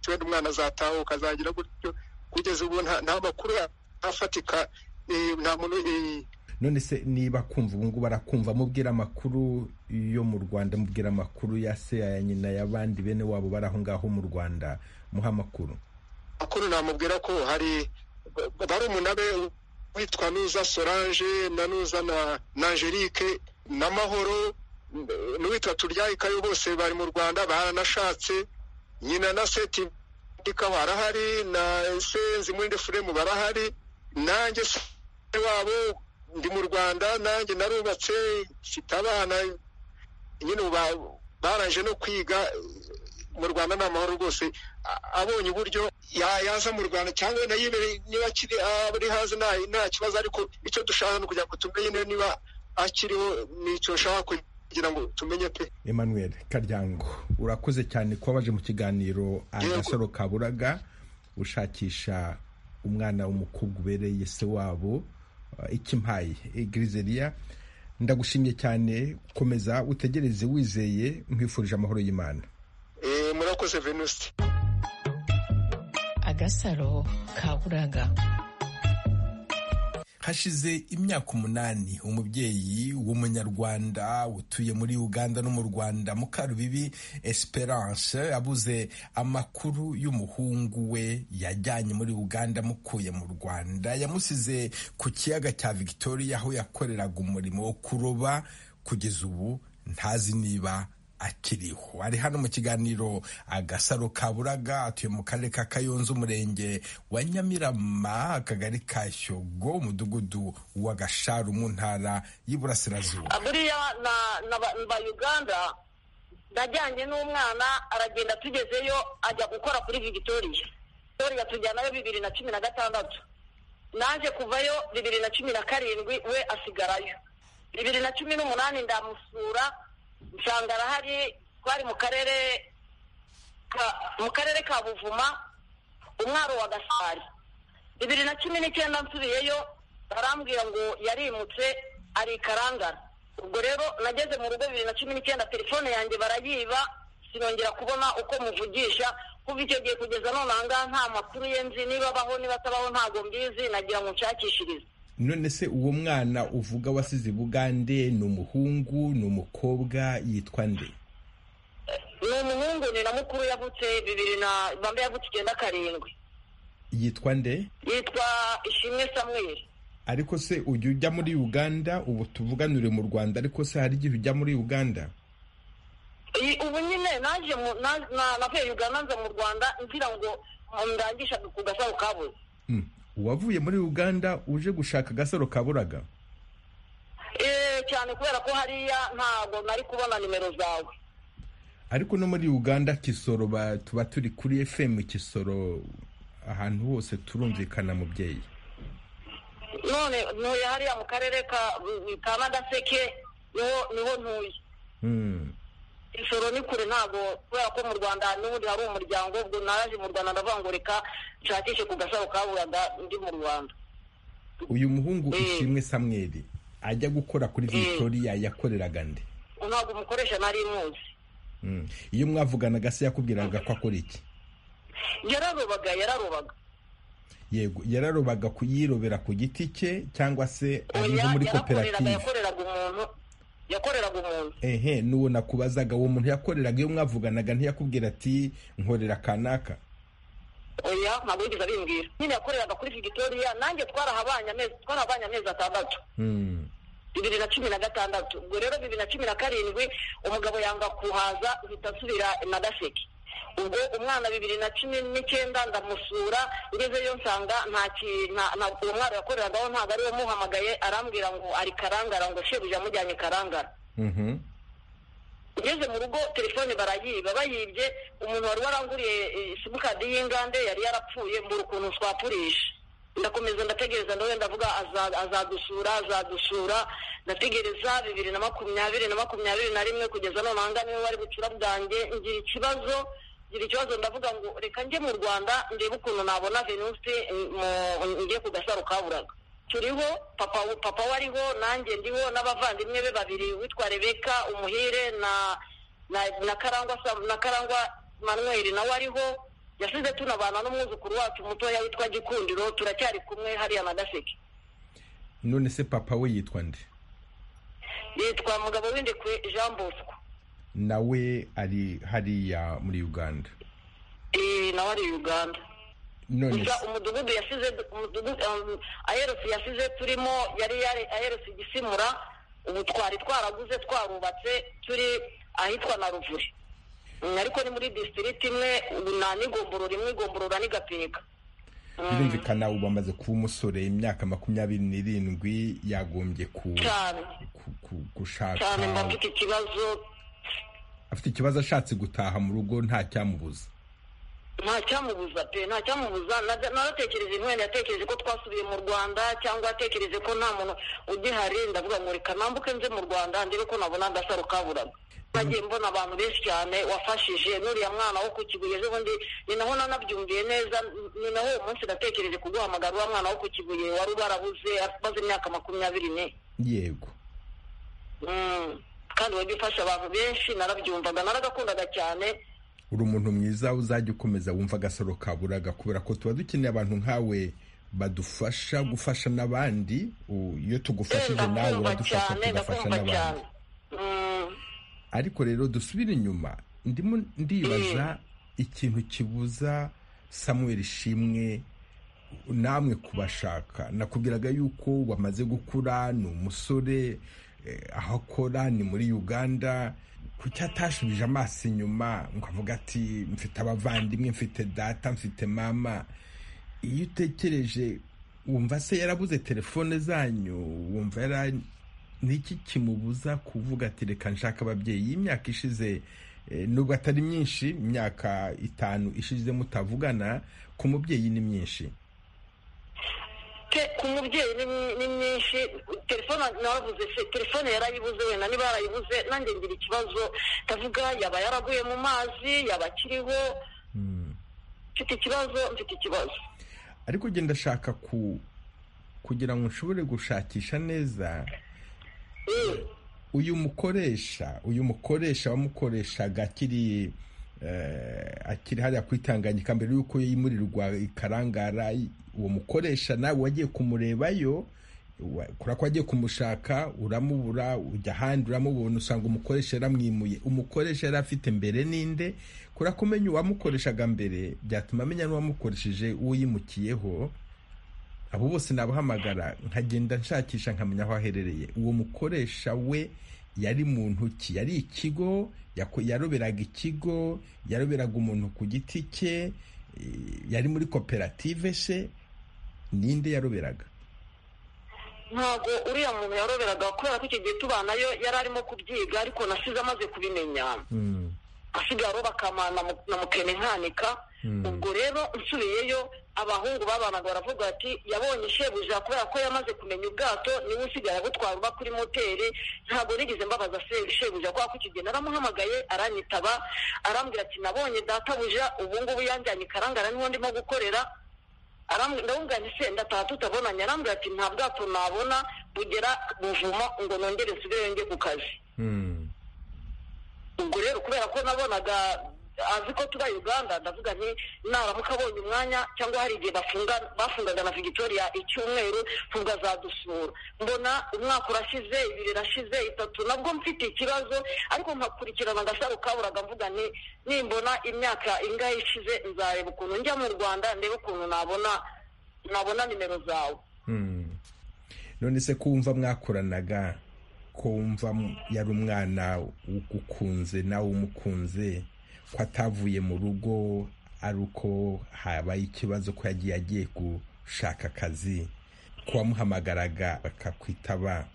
wenda umwana azatahuka azagira gutyo kugeza ubu nta nta makuru afatika eh, nta muntu eh, none se niba kumva ubungubu arakumva mubwira amakuru yo mu rwanda mubwira amakuru ya se ya nyina y'abandi bene wabo bari aho ngaho mu rwanda muha amakuru makuru namubwira ko hari ba- barumuna be witwa nuza solange na nuza na na angelique na mahoro n- n'uwitwa turyayikayo bose bari mu rwanda baranashatse nyina na seti ikaba arahari na senzi muri furemu barahari nanjye se wabo ndi mu rwanda nanjye narubatse mfite abana nyine ubu ba- baraje no kwiga mu rwanda ni amahoro rwose a- abonye uburyo ya- yaza mu rwanda cyangwa wenda yibere niba akiri ari hanze nta nta kibazo ariko icyo dushaka ni ukugira ngo tumenye niba- niba akiriho ni icyo nshaka kugira ngo tumenye pe emmanuel karyango urakoze cyane kuba waje mu kiganiro agasoro kaburaga ushakisha umwana w'umukobwa ubereye se wabo eh, ikimpaye egirizeria ndagushimiye cyane komeza utegereze wizeye nkwifurije amahoro y'imana Eh, murakoze venuste agasaro kaburaga hashize imyaka umunani umubyeyi w'umunyarwanda utuye muri uganda no mu rwanda mukarubibi esperance abuze amakuru y'umuhungu we yajyanye muri uganda amukuye mu rwanda yamusize ku kiyaga cya victoria aho yakoreraga umurimo wo kuroba kugeza ubu ntazi niba akiriho ari hano mu kiganiro agasaro kaburaga atuye mu karere ka kayonza umurenge wa nyamirama akagari ka shyogo umudugudu wa gasharu mu ntara y'iburasirazuba buriya na na ba- ba uganda najyanye n'umwana aragenda tugezeyo ajya gukora kuri Victoria Victoria tujyanayo bibiri na cumi na gatandatu naje kuvayo bibiri na cumi na karindwi we asigarayo bibiri na cumi n'umunani ndamusura nsanga arahari twari mu karere mu karere ka buvuma umwaro wa gasari bibiri na cumi n'icyenda nsubiyeyo barambwira ngo yarimutse ari ikarangara ubwo rero nageze mu rugo bibiri na cumi n'icyenda telefone yanjye barayiba sinongera kubona uko muvugisha kuva icyo gihe kugeza none aha ngaha nta makuru ye nzi niba abaho niba atabaho ntabwo mbizi nagira ngo nshakishirize none se uwo mwana uvuga wasize i bugande ni umuhungu ni umukobwa yitwa nde ni umuhungu ni na mukuru yavutse bibiri na bambe yavutse icyenda karindwi yitwa nde yitwa ishimwe samweri ariko se ujya ujya muri uganda ubu tuvuganire mu rwanda ariko se hari igihe ujya muri uganda Iyi- ubu nyine naje mu na- na- navuye uganda nza mu rwanda ngira ngo ndangisha ku gasaro kabuze Hmm. uwavuye muri uganda uje gushaka agasaro kaburaga Eh, cyane kubera ko hariya ntabwo nari kubona nimero zawe ariko no muri uganda kisoro ba- tuba turi kuri fm kisoro ahantu hose turumvikana mubyeyi none ntuye hariya mu karere ka ka nagaseke niho niho ntuye Hmm. insoro ni kure ntabwo kubera ko mu rwanda n'ubundi hari umuryango ubwo naraje mu rwanda ndavuga ngo reka nshakishe ku gasaro kaburanda ndi mu rwanda uyu muhungu Hmm. ishimwe samweri ajya gukora kuri victoria yakoreraga nde ntabwo umukoresha nari muzi Hmm. iyo mwavuganaga se yakubwiraga ko akora iki yararobaga yararobaga yego yararobaga kuyirobera ku giti cye cyangwa se ari nko Oya, muri yarakoreraga koperative yakoreraga umuntu yakoreraga umuntu ehe n'uwo nakubazaga uwo muntu yakoreraga iyo mwavuganaga ntiyakubwira ati nkorera kanaka oya ntabwo yigeze abimbwira nyine yakoreraga kuri victoria nanjye twarahabanye amezi twarahabanye amezi atandatu Hmm. bibiri na cumi na gatandatu ubwo rero bibiri na cumi na karindwi umugabo yanga kuhaza mpita nsubira na gaseke ubwo umwana bibiri na cumi n'icyenda ndamusura ngezeyo nsanga nta ki- nta- nta- uwo mwana yakoreragaho ntabwo ariwe muhamagaye arambwira ngo ari karangara ngo shebuja amujyanye karangara Mhm. ngeze mu rugo telefone barayiba bayibye umuntu wari waranguriye eh, simukadi y'ingande yari yarapfuye mbura ukuntu twapurisha ndakomeza ndategereza ndawe ndavuga aza- azadusura azadusura ndategereza bibiri na makumyabiri na makumyabiri na rimwe kugeza none aha ngaha niwe wari bucura bwanjye ngira ikibazo ngira ikibazo ndavuga ngo reka njye mu rwanda ndebe ukuntu nabona venusi mu- njye ku gasaro kaburaga turiho papa papa we ariho nanjye ndiho n'abavandimwe be babiri witwa rebeka umuhire na na, na karangwa Sam- na karangwa manweri nawe ariho yasize tunabana n'umwuzukuru wacu mutoya witwa gikundiro turacyari kumwe hariya na gaseke none se papa we yitwa nde yitwa mugabo w'indekwe jean bosco nawe ari hariya muri uganda Eh, nawe ari uganda none gusa se umudugudu yasize umudugudu um, aherutse yasize turimo yari yari aherutse igisimura ubu twari twaraguze twarubatse turi ahitwa na ruvuri Mm, ariko ni muri district imwe ubu nta n'igomborora imwe igomborora ni gapeka birumvikana ubu amaze kuba umusore imyaka makumyabiri n'irindwi yagombye ku, cyane ku, ku, gushaka cyane mba mfite ikibazo afite ikibazo ashatse gutaha mu rugo nta cyamubuza nta cyamubuza pe nta cyamubuza na- naratekereje mwene yatekereje ko twasubiye mu rwanda cyangwa yatekereje ko nta muntu ugihari ndavuga ngo reka nambuke nze mu rwanda ndebe ko nabona agasaro kaburaga nagiye mbona abantu benshi cyane wafashije n'uriya mwana wo ku kibuye ejo bundi ni naho nanabyumviye neza ni naho uwo munsi natekereje kuguhamagara uriya mwana wo ku kibuye wari ubarabuze amaze imyaka makumyabiri ne yego Mm. kandi wajya ufasha abantu benshi narabyumvaga naragakundaga cyane uri umuntu mwiza uzajya ukomeza wumva agasaro kaburaga kubera ko tuba dukeneye abantu nkawe badufasha gufasha n'abandi u- iyo tugufashije nawe ndakumva uradufasha cyane tugafasha n'abandi ndakumva cyane Mm. ariko rero dusubire inyuma ndimo ndibaza ikintu kibuza samuel ishimwe namwe kubashaka nakubwiraga yuko wamaze gukura ni umusore eh, aho akora ni muri uganda kuki atashubije amaso inyuma ngo avuga ati mfite abavandimwe mfite data mfite mama iyo utekereje wumva se yarabuze telefone zanyu wumva yara niki kimubuza kuvuga ati reka nshaka ababyeyi iyi myaka ishize eh, nubwo atari myinshi imyaka itanu ishize mutavugana ku mubyeyi ni myinshi pe bike ku mubyeyi ni ni myinshi telefone navuze se telefone yarayibuze wenda niba yarayibuze nanjye ngira ikibazo ndavuga yaba yaraguye mu mazi yaba akiriho mfite ikibazo mfite ikibazo ariko ugenda ndashaka ku kugira ngo nshobore gushakisha neza uyu mukoresha uyu mukoresha wamukoreshaga akiri eh, akiri hariya ku itanganyika mbere y'uko yimurirwa ikarangara i- uwo mukoresha nawe wagiye kumurebayo wa- kubera ko wagiye kumushaka uramubura ujya ahandi uramubona usanga umukoresha yaramwimuye umukoresha yari afite mbere ninde kubera ko umenya uwamukoreshaga mbere byatuma amenya n'uwamukoresheje uwo yimukiyeho abo bose nabahamagara nkagenda nshakisha nkamenya aho aherereye uwo mukoresha we yari muntu ki yari ikigo yako- yaroberaga ikigo yaroberaga umuntu ku giti cye eh, yari muri koperative se ninde yaroberaga ntabwo uriya muntu yaroberaga kubera ko icyo gihe tubanayo yari arimo kubyiga ariko nasize amaze kubimenya asigaye aroba akamana mu- na mukene nkanika ubwo rero nsubiyeyo abahungu babanaga baravuga bati yabonye shebuja kubera ko yamaze kumenya ubwato niwe usigaye agutwara uba kuri moteri ntabwo nigeze mbabaza se- shebuja kubera ko icyo gihe naramuhamagaye aranyitaba arambwira ati nabonye databuja ubu ngubu yanjyanye ikarangara niwo ndimo gukorera Arambwira- ndamubwira nti se ndataha tutabonanye arambwira ati nta bwato nabona bugera buvuma ngo nongere nsigaye njye ku kazi ubwo rero kubera ko nabonaga azi ko tuba uganda ndavuga nti naramuka abonye umwanya cyangwa hari igihe bafunga bafungaga na victoria icyumweru nubwo azadusura mbona umwaka urashize ibiri irashize itatu nabwo mfite ikibazo ariko nkakurikirana agasaro kaburaga mvuga nti nimbona imyaka ingahe ishize nzareba ukuntu njya mu rwanda ndebe ukuntu nabona nabona nimero zawe none se kumva mwakoranaga kumva yari umwana ugukunze nawe umukunze ko atavuye mu rugo ari uko habaye ikibazo ko yagiye agiye gushaka akazi ko wamuhamagaraga bakakwitaba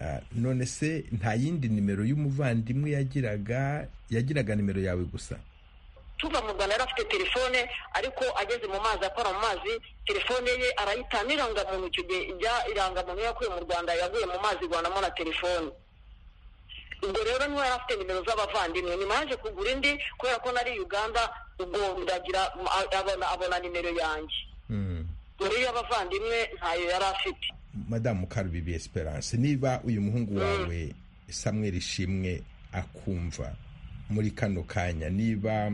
Ah, none se nta yindi nimero y'umuvandimwe yagiraga yagiraga nimero yawe gusa tuva mu rwanda yari afite telefone ariko ageze mu mazi akora mu mazi telefone ye arayita n'irangamuntu icyo gihe ijya irangamuntu yakuye mu rwanda yaguye mu mazi igwanamo na telefone ubwo rero niwe yari afite nimero z'abavandimwe nyuma yaje kugura indi kubera ko nari uganda ubwo ndagira abona abona nimero yanjye Mm. muri y'abavandimwe ntayo yari afite madamu karubibi esperance niba uyu muhungu wawe samuel ishimwe akumva muri kano kanya niba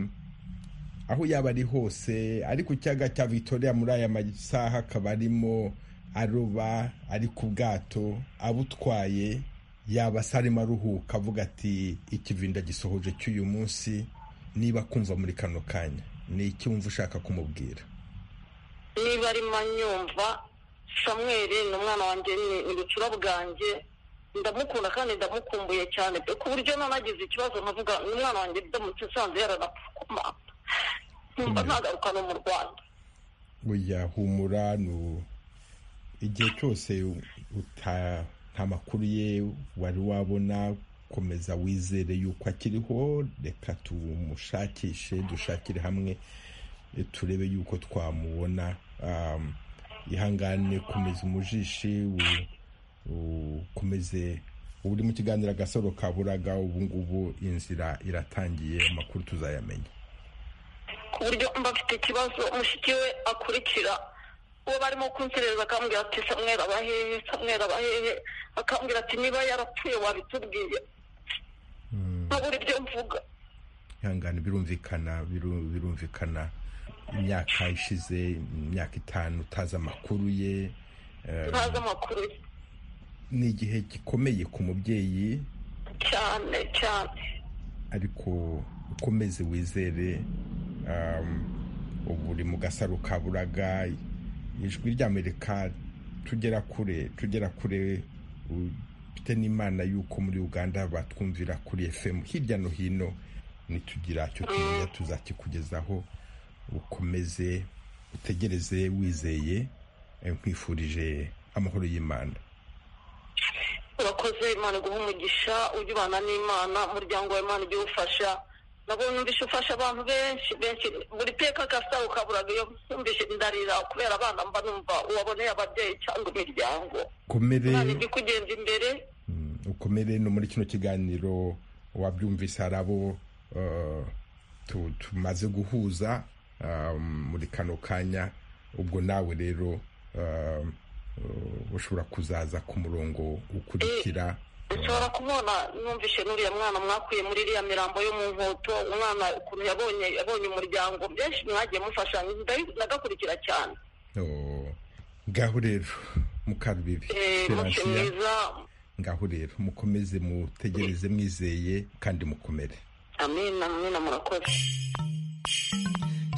aho yaba ari hose ari ku kiyaga cya victoria muri aya masaha akaba arimo aroba ari ku bwato abutwaye yaba se arimo aruhuka avuga ati ikivinda gisohoje cy'uyu munsi niba akumva muri kano kanya ni iki wumva ushaka kumubwira niba arimo anyumva samweri ni umwana wanjye ni- ni bucura bwanjye ndamukunda kandi ndamukumbuye cyane pe ku buryo nanagize ikibazo nkavuga ni umwana wanjye ndamutse nsanze yaranapfukuma nkumva ntagaruka no mu rwanda Oya humura nu igihe cyose uta nta makuru ye wari wabona komeza wizere yuko akiriho reka tumushakishe dushakire hamwe eh, turebe yuko twamubona Um, ihangane komeza umujishi u- ukomeze ubu uri mu kiganiro agasoro kaburaga ubu ngubu inzira iratangiye amakuru tuzayamenya ku buryo mba mfite ikibazo mushiki we akurikira uwo barimo kunsereza akambwira ati samweri aba hehe samweri aba hehe akambwira ati niba yarapfuye wabitubwiye nkabura ibyo mvuga ihangane birumvikana biru- birumvikana imyaka ishize imyaka itanu utazi amakuru ye eh, ntazi amakuru ye ni igihe gikomeye ku mubyeyi cyane cyane ariko ukomeze wizere um, ubu uri mu gasaro ka buraga ijwi ry'amerika tugera kure tugera kure ufite n'imana y'uko muri uganda batwumvira kuri fm hirya no hino nitugira icyo tumenya tuzakikugezaho ukomeze utegereze wizeye eh, nkwifurije amahoro y'imana urakoze imana iguha umugisha ujya ubana n'imana umuryango wa imana ujye uwufasha nabwo numvise ufasha abantu benshi benshi buri teka gasaro ukaburaga iyo numvise ndarira kubera abana mba numva uwaboneye ababyeyi cyangwa imiryango komere umwana ujya kugenza imbere mm, ukomere no muri kino kiganiro wabyumvise hari abo eh, tu- tumaze guhuza ah, muri kano kanya ubwo nawe rero ah, eh, ushobora kuzaza ku murongo ukurikira ushobora kubona numvishe n'uriya mwana mwakuye muri iriya mirambo yo mu nkoto umwana ukuntu yabonye yabonye umuryango benshi mwagiye mufashanya ndabi- ndagakurikira cyane Oh, ngaho rero mukarubibi Eh, muke Feransiya, mwiza ngaho rero mukomeze mutegereze mwizeye kandi mukomere amina amina murakoze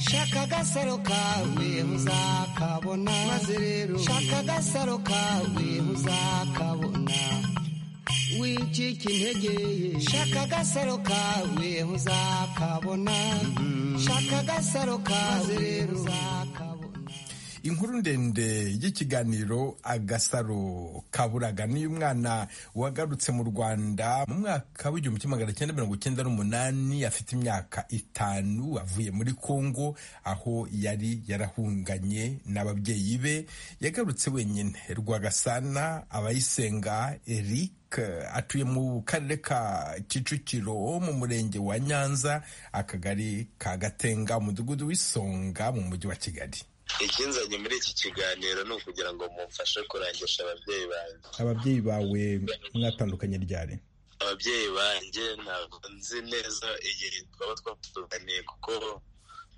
shaka agasaro kawe uzakabona maze rero shaka agasaro kawe uzakabona wicika intege ye shaka agasaro kawe uzakabona shaka agasaro kawe rero uzakabona inkuru ndende y'ikiganiro agasaro kaburaga ni umwana wagarutse mu rwanda mu mwaka w'igihumbi kimwe magana cyenda mirongo icyenda n'umunani afite imyaka itanu avuye muri kongo aho yari yarahunganye n'ababyeyi be yagarutse wenyine rwagasana abayisenga eric Eric atuye mu karere ka Kicukiro mu murenge wa Nyanza akagari ka Gatenga umudugudu w'Isonga mu mujyi wa Kigali ikinzanye muri iki kiganiro ni ukugira ngo mumfashe kurangisha ababyeyi banjye ababyeyi bawe mwatandukanye ryari ababyeyi banjye ntabwo nzi neza igihe twaba twatuganiye kuko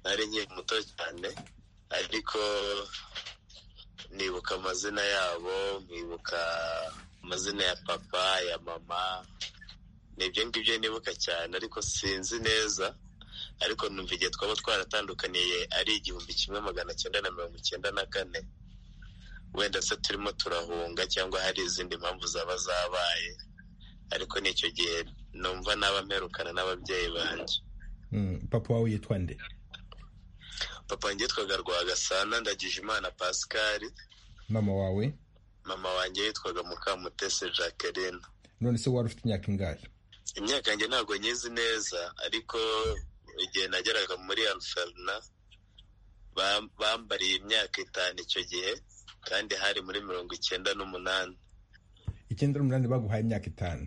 nari nkiri muto cyane ariko nibuka amazina yabo nkibuka amazina ya papa ya mama nibyo ngibyo nibuka cyane ariko sinzi neza ariko numva igihe twaba twaratandukaniye ari igihumbi kimwe magana cyenda na mirongo icyenda na kane wenda se turimo turahunga cyangwa hari izindi mpamvu zaba zabaye ariko n'icyo gihe numva naba mperukana n'ababyeyi banjye Mm, papa wawe yitwa nde papa wanjye yitwaga rwagasana ndagije imana pascal mama wawe mama wanjye yitwaga mukamutese jacqueline none se wari ufite imyaka ingahe imyaka yanjye ntabwo nyizi neza ariko igihe nageraga muri alferna bam- bambariye imyaka itanu icyo gihe kandi hari muri mirongo icyenda n'umunani icyenda n'umunani baguhaye imyaka itanu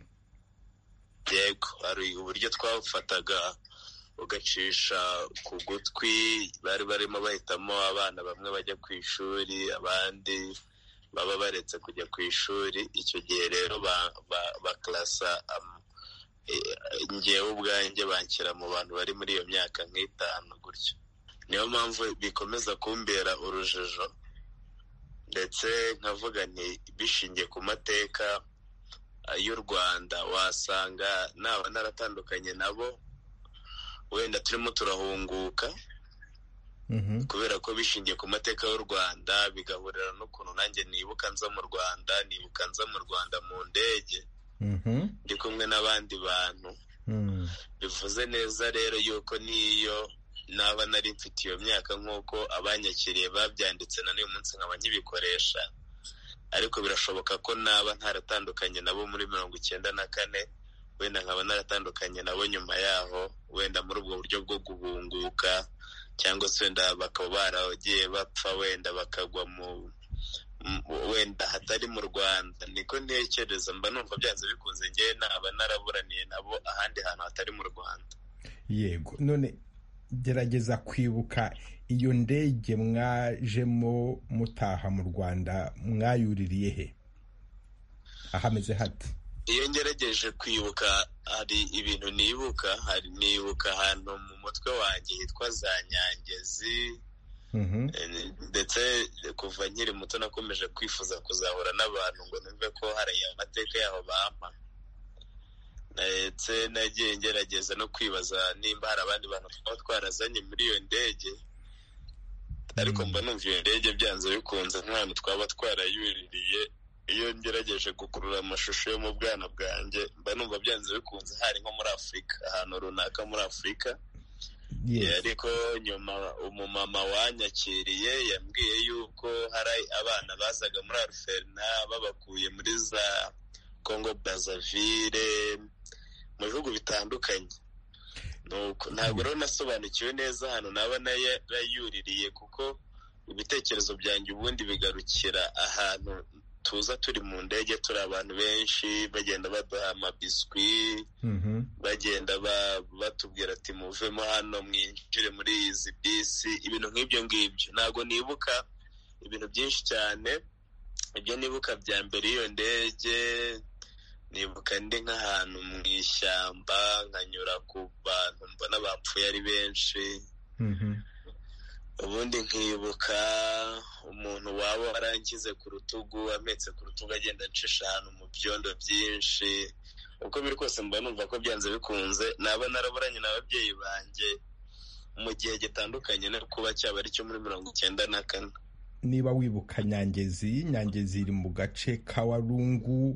yego hari uburyo twafataga ugacisha ku gutwi bari barimo bahitamo abana bamwe bajya ku ishuri abandi baba baretse kujya ku ishuri icyo gihe rero ba- ba- bakarasa am- eh, njyewe ubwanjye banshyira mu bantu bari muri iyo myaka nk'itanu gutyo niyo mpamvu bikomeza kumbera urujijo ndetse nkavuga nti bishingiye ku mateka y'u Rwanda wasanga naba naratandukanye nabo wenda turimo turahunguka Mhm. kubera ko bishingiye ku mateka y'u Rwanda bigahurira n'ukuntu nanjye nibuka nza mu Rwanda nibuka nza mu Rwanda mu ndege Mhm. ndi kumwe n'abandi bantu Mm. bivuze neza rero yuko n'iyo naba nari mfite iyo myaka nk'uko abanyakiriye babyanditse na n'uyu munsi nkaba nkibikoresha ariko birashoboka ko naba ntaratandukanye nabo muri mirongo icyenda na kane wenda nkaba naratandukanye nabo nyuma yaho wenda muri ubwo buryo bwo guhunguka cyangwa se wenda bakaba baragiye bapfa wenda bakagwa mu mu- wenda hatari mu rwanda niko ntekereza mba numva byanze bikunze ngewe naba naraburaniye nabo ahandi hantu hatari mu rwanda yego none gerageza kwibuka iyo ndege mwajemo mutaha mu rwanda mwayuririye he ahameze hate iyo ngerageje kwibuka hari ibintu nibuka hari nibuka ahantu mu mutwe wanjye hitwa za nyangezi Mhm. Eh, ndetse kuva nkiri muto nakomeje kwifuza kuzahura n'abantu ngo numve ko hari amateka yaho bampa ndetse nagiye ngerageza no kwibaza nimba hari abandi bantu twaba twarazanye muri iyo ndege ariko mba numva iyo ndege byanze bikunze nk'ahantu twaba twarayuririye iyo ngerageje gukurura amashusho yo mu bwana bwanjye mba numva byanze bikunze hari nko muri afurika ahantu runaka muri afurika Yes. ariko nyuma umumama wanyakiriye yambwiye yuko hari abana bazaga muri aruferina babakuye muri za congo brazaville mu bihugu bitandukanye ntabwo rero nasobanukiwe neza ahantu naba nayuririye kuko ibitekerezo byanjye ubundi bigarukira ahantu tuza turi mu ndege turi abantu benshi bagenda baduha amabiswi bagenda batubwira ati muvemo hano mwinjire muri izi bisi ibintu nk'ibyo ngibyo ntabwo nibuka ibintu byinshi cyane ibyo nibuka bya mbere iyo ndege nibuka ndi nk'ahantu mu ishyamba nkanyura ku bantu mbona bapfuye ari benshi ubundi nkibuka umuntu waba warangize ku rutugu ametse ku rutugu agenda acisha ahantu mu byondo byinshi uko biri kose mba numva ko byanze bikunze naba naraburanye n'ababyeyi banjye mu gihe gitandukanye no kuba cyaba ari cyo muri mirongo icyenda na kane niba wibuka nyangezi nyangezi iri mu gace ka warungu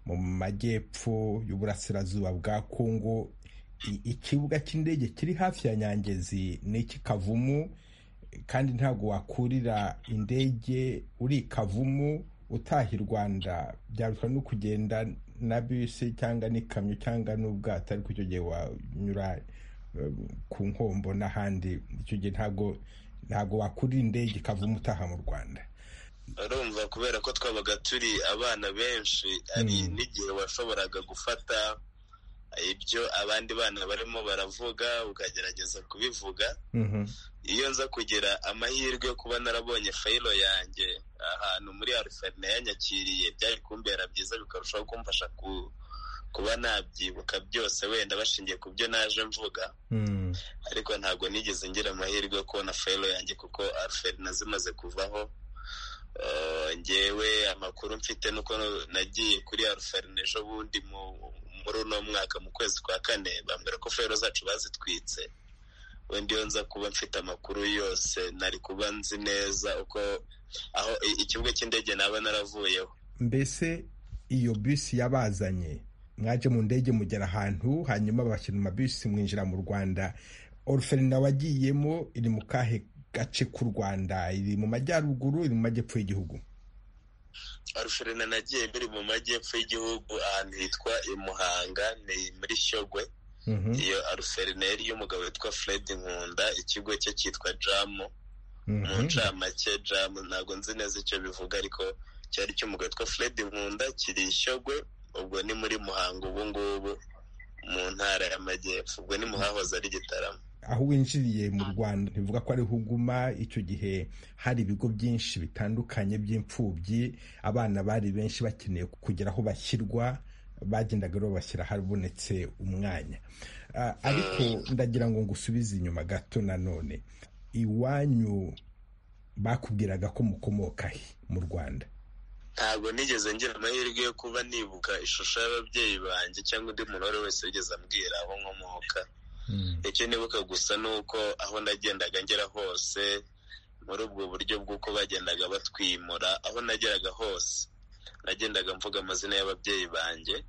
mu majyepfo y'uburasirazuba bwa kongo ikibuga cy'indege kiri hafi ya nyangezi ni ikikavumu kandi ntabwo wakurira indege uri ikavumu utaha i rwanda byarusha no kugenda na bisi cyangwa n'ikamyo cyangwa n'ubwato ariko icyo gihe wanyura ku nkombo n'ahandi icyo gihe ntabwo ntabwo wakurira indege ikavumu utaha mu rwanda urumva kubera ko twabaga turi abana benshi hari n'igihe washoboraga gufata ibyo abandi bana barimo baravuga ukagerageza kubivuga iyo nza kugira amahirwe yo kuba narabonye fayiro yanjye ahantu muri arifani yanyakiriye byari kumbera byiza bikarushaho kumfasha kuba nabyibuka byose wenda bashingiye ku byo naje mvuga ariko ntabwo nigeze ngira amahirwe yo kubona fayiro yanjye kuko arifani nazimaze kuvaho ngewe amakuru mfite nuko nagiye kuri arifani ejo bundi mu muri uno mwaka mu kwezi kwa kane bambwira ko fero zacu bazitwitse wenda iyo nza kuba mfite amakuru yose nari kuba nzi neza uko aho ikibuga cy'indege naba naravuyeho mbese iyo bisi yabazanye mwaje mu ndege mugera ahantu hanyuma bashyira amabisi mwinjira mu rwanda oruferina wagiyemo iri mu kahe gace k'u rwanda iri mu majyaruguru iri mu majyepfo y'igihugu aruferina nagiye biri mu majyepfo y'igihugu ahantu hitwa i muhanga ni muri shyogwe iyo aruferina yari y'umugabo witwa fred nkunda ikigo cye cyitwa jamu mu ncamake jamu ntabwo nzi neza icyo bivuga ariko cyari cy'umugabo witwa fred nkunda kiri i shyogwe ubwo ni muri muhanga ubu ngubu mu ntara y'amajyepfo ubwo ni muhahoze ari gitaramo aho winjiriye mu rwanda ntibivuga ko ariho uguma icyo gihe hari ibigo byinshi bitandukanye by'imfubyi abana bari benshi bakeneye kugera aho bashyirwa bagendaga babashyira habonetse umwanya ariko ndagira ngo ngusubize inyuma gato nanone iwanyu bakubwiraga ko mukomoka he mu rwanda ntabwo nigeze ngira amahirwe yo kuba nibuka ishusho y'ababyeyi banjye cyangwa undi muntu uwo ari wese wigeze ambwira aho nkomoka icyo nibuka gusa ni uko aho nagendaga ngera hose muri ubwo buryo bw'uko bagendaga batwimura aho nageraga hose nagendaga mvuga amazina y'ababyeyi banjye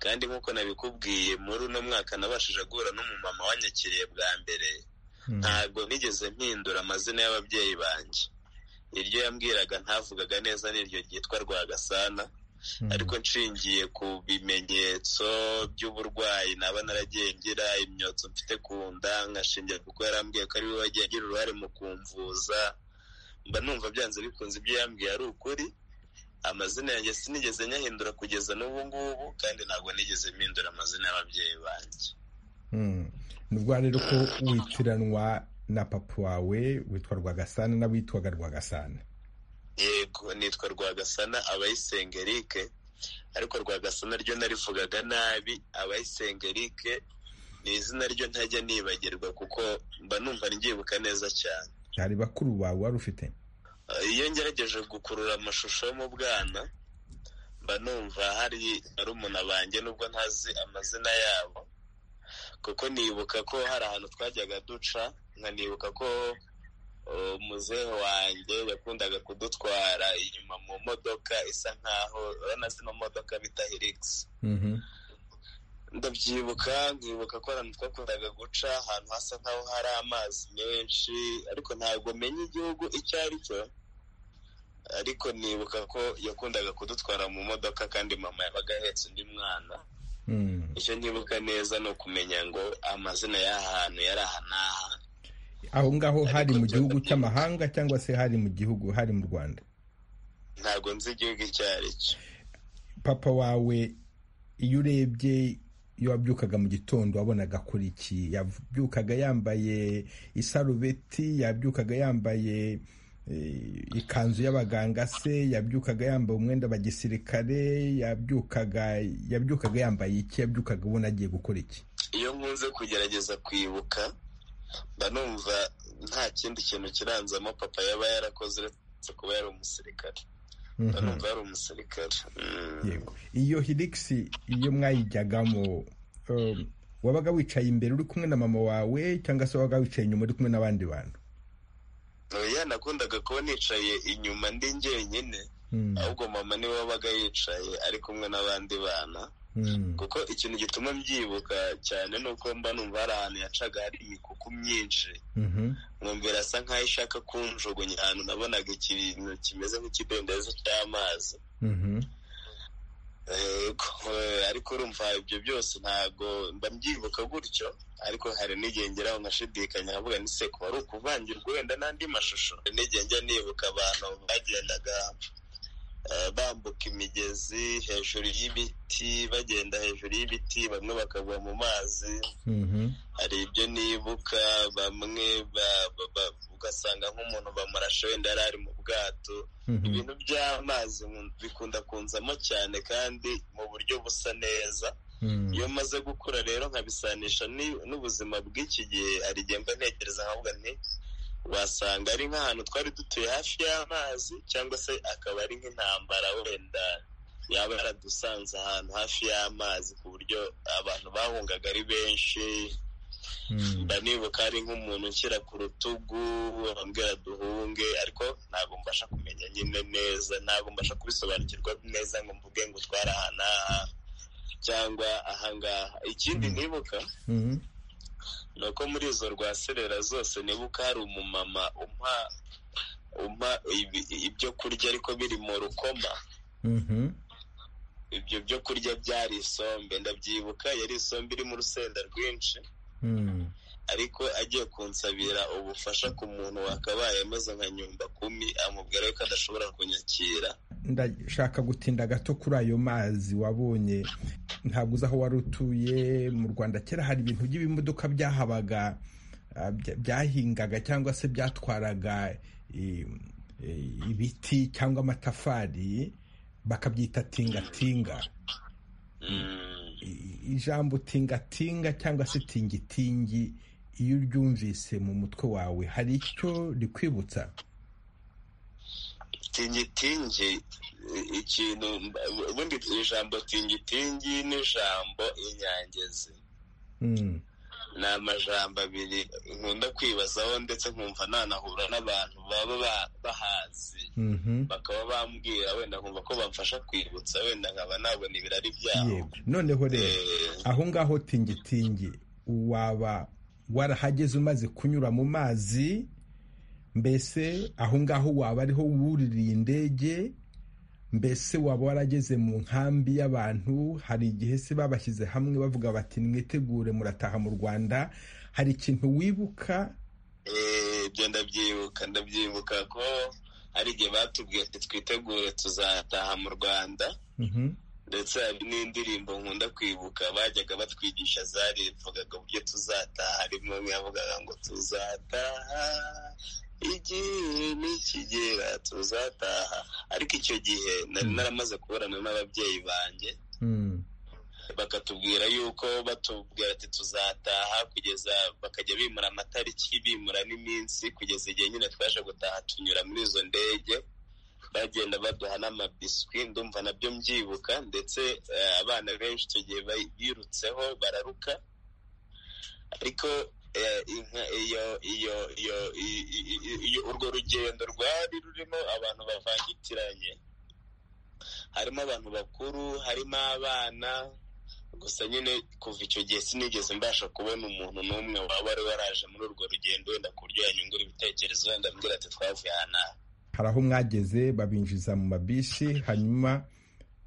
kandi nk'uko nabikubwiye muri uno mwaka nabashije guhura n'umumama wanyakiriye bwa mbere ntabwo nigeze mpindura amazina y'ababyeyi banjye iryo yambwiraga ntavugaga neza n'iryo ryitwa rwagasana ariko nshingiye ku bimenyetso by'uburwayi naba naragiye ngira imyotso mfite ku nda nkashingira kuko yarambwiye ko ari we wagiye agira uruhare mu kumvuza mba numva byanze bikunze ibyo yambwiye ari ukuri amazina yanjye sinigeze nyahindura kugeza n'ubu ngubu kandi ntabwo nigeze mpindura amazina y'ababyeyi banjye ni ubwo rero ko witiranwa na papa wawe witwa rwagasana n'abitwaga rwagasana yego nitwa rwagasana abayisengerike ariko rwagasana ryo narivugaga nabi abayisengerike ni izina ryo ntajya nibagirwa kuko mba numva ryibuka neza cyane hari bakuru bawe wari ufite iyo ngerageje gukurura amashusho yo mu bwana mba numva hari barumuna banjye nubwo ntazi amazina yabo kuko nibuka ko hari ahantu twajyaga duca nkanibuka ko muzehe wanjye yakundaga kudutwara inyuma mu modoka isa nkaho urabona zino modoka bita hirigisi ndabyibuka nkibuka ko ahantu twakundaga guca ahantu hasa nkaho hari amazi menshi ariko ntabwo menya igihugu icyo ari cyo ariko nibuka ko yakundaga kudutwara mu modoka kandi mama yabaga ahetse undi mwana icyo nkibuka neza ni ukumenya ngo amazina y'ahantu yari aha n'aha aho ngaho hari mu gihugu cy'amahanga cyangwa se hari mu gihugu hari mu rwanda ntabwo nzi igihugu icyo ari cyo papa wawe iyo urebye iyo wabyukaga mu gitondo wabonaga kuri iki yabyukaga yambaye isarubeti yabyukaga yambaye ikanzu y'abaganga se yabyukaga yambaye umwenda wa gisirikare yabyukaga yabyukaga yambaye iki yabyukaga ubona agiye gukora iki iyo nkunze kugerageza kwibuka mba numva nta kindi kintu kiranzamo papa yaba yarakoze uretse kuba yari umusirikare mba numva yari umusirikare iyo hirigisi iyo mwayijyagamo wabaga wicaye imbere uri kumwe na mama wawe cyangwa se wabaga wicaye inyuma uri kumwe n'abandi bantu oya nakundaga kuba nicaye inyuma ndi njyenyine ahubwo mama niwe wabaga yicaye ari kumwe n'abandi bana kuko ikintu gituma mbyibuka cyane ni uko mba numva hari ahantu yacaga hari imikuku myinshi mwumvira asa nk'aho ishaka kunjugunya ahantu nabonaga ikintu kimeze nk'ikidendezi cy'amazi ariko urumva ibyo byose ntabwo mba mbyibuka gutyo ariko hari n'igihe ngeraho nkashidikanya nkavuga ni se kuba ari ukuvangirwa wenda n'andi mashusho n'igihe njya nibuka abantu bagendaga bambuka imigezi hejuru y'ibiti bagenda hejuru y'ibiti bamwe bakagwa mu mazi hari ibyo nibuka bamwe ugasanga nk'umuntu bamurashe wenda yari ari mu bwato ibintu by'amazi bikunda kunzamo cyane kandi mu buryo busa neza iyo maze gukura rero nkabisanisha n'ubuzima bw'iki gihe hari igihe mba ntekereza nkavuga nti wasanga ari nk'ahantu twari dutuye hafi y'amazi cyangwa se akaba ari nk'intambara wenda yaba yaradusanze ahantu hafi y'amazi ku buryo abantu bahungaga ari benshi mba nibuka ari nk'umuntu nshyira ku rutugu bambwira duhunge ariko ntabwo mbasha kumenya nyine neza ntabwo mbasha kubisobanukirwa neza ngo mvuge ngo utware ahantu aha cyangwa ahangaha ikindi nibuka ni uko muri izo rwaserera zose nibuka hari umumama umpa umpa ibyo kurya ariko biri mu rukoma ibyo byo kurya byari isombe ndabyibuka yari isombe irimo urusenda rwinshi ariko agiye kunsabira ubufasha ku muntu wakabaye ameze nka nyumba kumi amubwira ko adashobora kunyakira ndashaka gutinda gato kuri ayo mazi wabonye ntabwo uzi aho wari utuye mu rwanda kera hari ibintu by'ibimodoka byahabaga byahingaga cyangwa se byatwaraga ibiti cyangwa amatafari bakabyita tingatinga ijambo tingatinga cyangwa se tingitingi iyo uryumvise mu mutwe wawe hari icyo rikwibutsa tingitingi ikintu ubundi ijambo tingitingi n'ijambo inyangezi ni amajambo abiri nkunda kwibazaho ndetse nkumva nanahura n'abantu baba bahazi bakaba bambwira wenda nkumva ko bamfasha kwibutsa wenda nkaba nabona ibirari byabo noneho rero aho ngaho tingitingi waba warahageze umaze kunyura mu mazi mbese aho ngaho waba ariho wuririye indege mbese waba warageze mu nkambi y'abantu hari igihe se babashyize hamwe bavuga bati mwitegure murataha mu rwanda hari ikintu wibuka ibyo ndabyibuka ndabyibuka ko hari igihe batubwiye ati twitegure tuzataha mu rwanda ndetse hari n'indirimbo nkunda kwibuka bajyaga batwigisha zarivugaga uburyo tuzataha harimo umwe yavugaga ngo tuzataha igihe nikigera tuzataha ariko icyo gihe nari naramaze kuburana n'ababyeyi banjye bakatubwira yuko batubwira ati tuzataha kugeza bakajya bimura amatariki bimura n'iminsi kugeza igihe nyine twaje gutaha tunyura muri izo ndege bagenda baduha n'amabiswi ndumva nabyo mbyibuka ndetse abana benshi icyo gihe birutseho bararuka ariko urwo rugendo rwari rurimo abantu bavangitiranye harimo abantu bakuru harimo abana gusa nyine kuva icyo gihe sinigeze mbasha kubona umuntu n'umwe waba wari waraje muri urwo rugendo wenda ku buryo yanyungura ibitekerezo wenda ambwira ati twavuye aha hari aho mwageze babinjiza mu mabisi hanyuma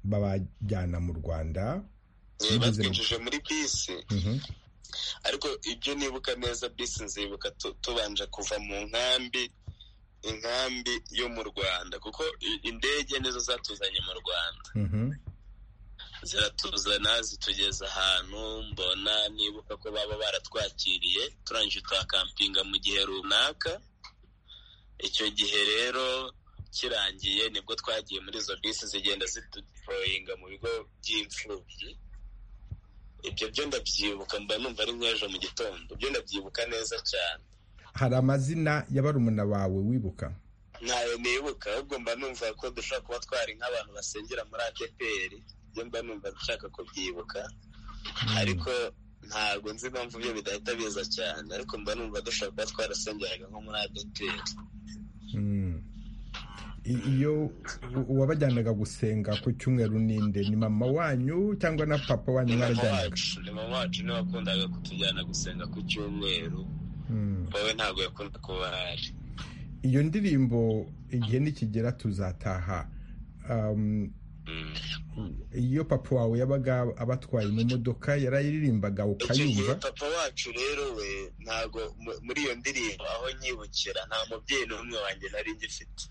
babajyana mu rwanda batwinjije muri bisi ariko ibyo nibuka neza bisi nzibuka tubanje kuva mu nkambi inkambi yo mu rwanda kuko indege nizo zatuzanye mu rwanda ziratuzana zitugeza ahantu mbona nibuka ko baba baratwakiriye turangije twakampinga mu gihe runaka icyo gihe rero kirangiye nibwo twagiye muri izo bisi zigenda ziduporoyinga mu bigo by'imfubyi ibyo byo ndabyibuka mba numva ari nk'ejo mu gitondo ibyo ndabyibuka neza cyane hari amazina ya barumuna bawe wibuka ntayo nibuka ahubwo mba numva ko dushobora kuba twari nk'abantu basengera muri adeperi ibyo mba numva dushaka kubyibuka ariko ntabwo nzi impamvu ibyo bidahita biza cyane ariko mba numva dushobora kuba twarasengeraga nko muri adeperi iyo uwabajyanaga gusenga ku cyumweru ninde ni mama wanyu cyangwa na papa wanyu mwarajyanaga ni mama wacu niwe wakundaga kutujyana gusenga ku cyumweru wowe ntabwo yakunda kuba ahari iyo ndirimbo igihe nikigera tuzataha iyo papa wawe yabaga abatwaye mu modoka yarayiririmbaga ukayumva papa wacu rero we ntabwo muri iyo ndirimbo aho nyibukira nta mubyeyi n'umwe wanjye nari ngifite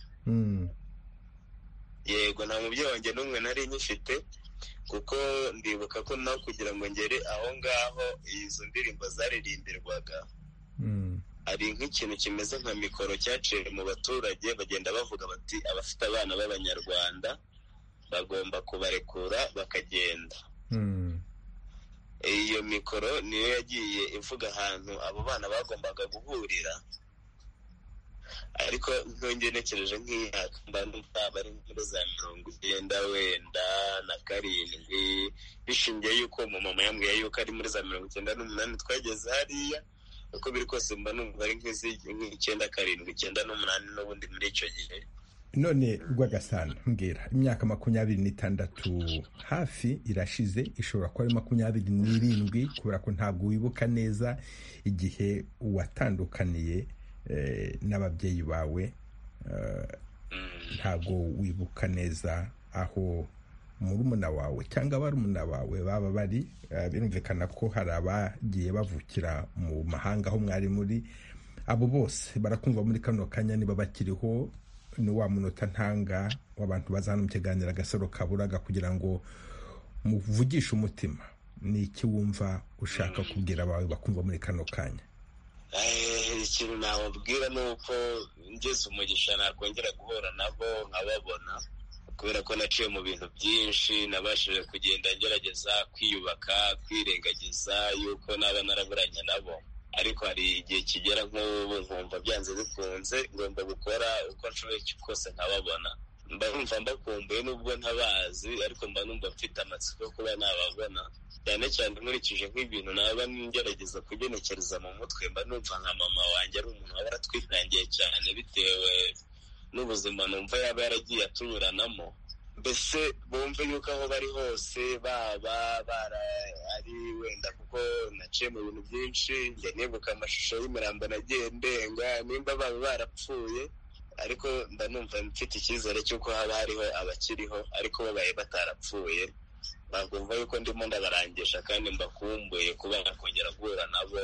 yego nta mubyeyi wanjye n'umwe nari nyifite kuko ndibuka ko nawe kugira ngo ngere aho ngaho izo ndirimbo zaririmbirwaga hari nk'ikintu kimeze nka mikoro cyaciye mu baturage bagenda bavuga bati abafite abana b'abanyarwanda bagomba kubarekura bakagenda iyo mikoro niyo yagiye ivuga ahantu abo bana bagombaga guhurira ariko ntungenekereje nk'imyaka mba numva bari muri za mirongo icyenda wenda na karindwi bishingiye yuko umumama yambwiye yuko ari muri za mirongo icyenda n'umunani twageze hariya uko biri kose mba numva ari nk'icyenda karindwi icyenda n'umunani n'ubundi muri icyo gihe none rwagasana mbwira imyaka makumyabiri n'itandatu hafi irashize ishobora kuba ari makumyabiri n'irindwi kubera ko ntabwo wibuka neza igihe watandukaniye n'ababyeyi bawe ntabwo wibuka neza aho murumuna wawe cyangwa barumuna bawe baba bari birumvikana ko hari abagiye bavukira mu mahanga aho mwari muri abo bose barakumva muri kano kanya niba bakiriho ni wa munota ntanga w'abantu bazana mu kiganiro agasaro kaburaga kugira ngo muvugishe umutima ni iki wumva ushaka kubwira abawe bakumva muri kano kanya ikintu nababwira ni uko ngeze umugisha nakongera guhura nabo nkababona kubera ko naciye mu bintu byinshi nabashije kugenda ngerageza kwiyubaka kwirengagiza yuko naba naraburanye nabo ariko hari igihe kigera nk'ubu nkumva byanze bikunze ngomba gukora uko nshoboye kose nkababona mba numva mbakumbuye n'ubwo ntabazi ariko mba numva mfite amatsiko yo kuba nababona cyane cyane nkurikije nk'ibintu naba ngerageza kugenekereza mu mutwe mba numva nka mama wanjye ari umuntu waba aratwitangiye cyane bitewe n'ubuzima numva yaba yaragiye atuburanamo mbese bumve yuko aho bari hose baba ari wenda kuko naciye mu bintu byinshi njya nibuka amashusho y'imirambo nagiye ndenga nimba baba barapfuye ariko mba numva mfite icyizere cy'uko haba hariho abakiriho ariko babaye batarapfuye bakumva yuko ndimo ndabarangisha kandi mbakumbuye kuba nakongera guhura nabo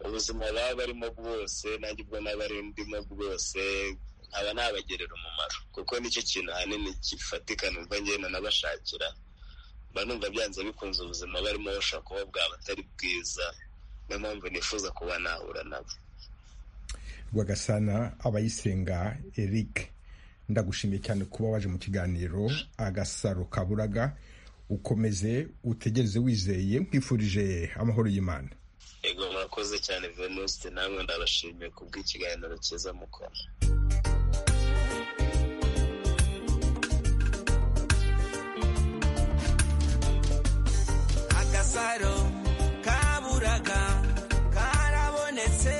ubuzima baba barimo bwose nanjye ubwo naba ndimo bwose nkaba nabagerera umumaro kuko nicyo kintu ahanini gifatika numva ngenda nabashakira mba numva byanze bikunze ubuzima barimo bashobora kuba bwaba atari bwiza niyo mpamvu nifuza kuba nahura nabo rwagasana abayisenga eric ndagushimiye cyane kuba waje mu kiganiro agasaro kaburaga ukomeze utegereze wizeye nkwifurije amahoro y'imana yego murakoze cyane venuste namwe ndabashimiye kubw'ikiganiro cyiza mukora agasaro kaburaga karabonetse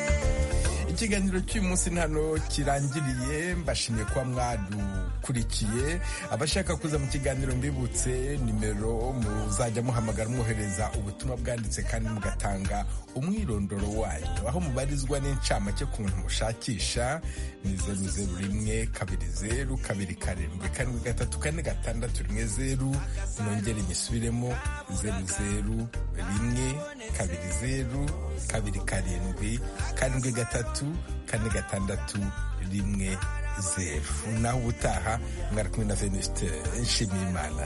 ikiganiro cy'uyu munsi hano kirangiriye mbashimiye kuba mwadukurikiye abashaka kuza mu kiganiro mbibutse nimero muzajya muhamagara mwohereza ubutumwa bwanditse kandi mugatanga umwirondoro wanyu aho mubarizwa n'incamake ku muntu mushakisha ni zeru zeru rimwe kabiri zeru kabiri karindwi karindwi gatatu kane gatandatu rimwe zeru nongere nyisubiremo zeru zeru rimwe kabiri zeru kabiri karindwi karindwi gatatu kane gatandatu rimwe zeru naho ubutaha mwari kumwe na venuste nshimiyimana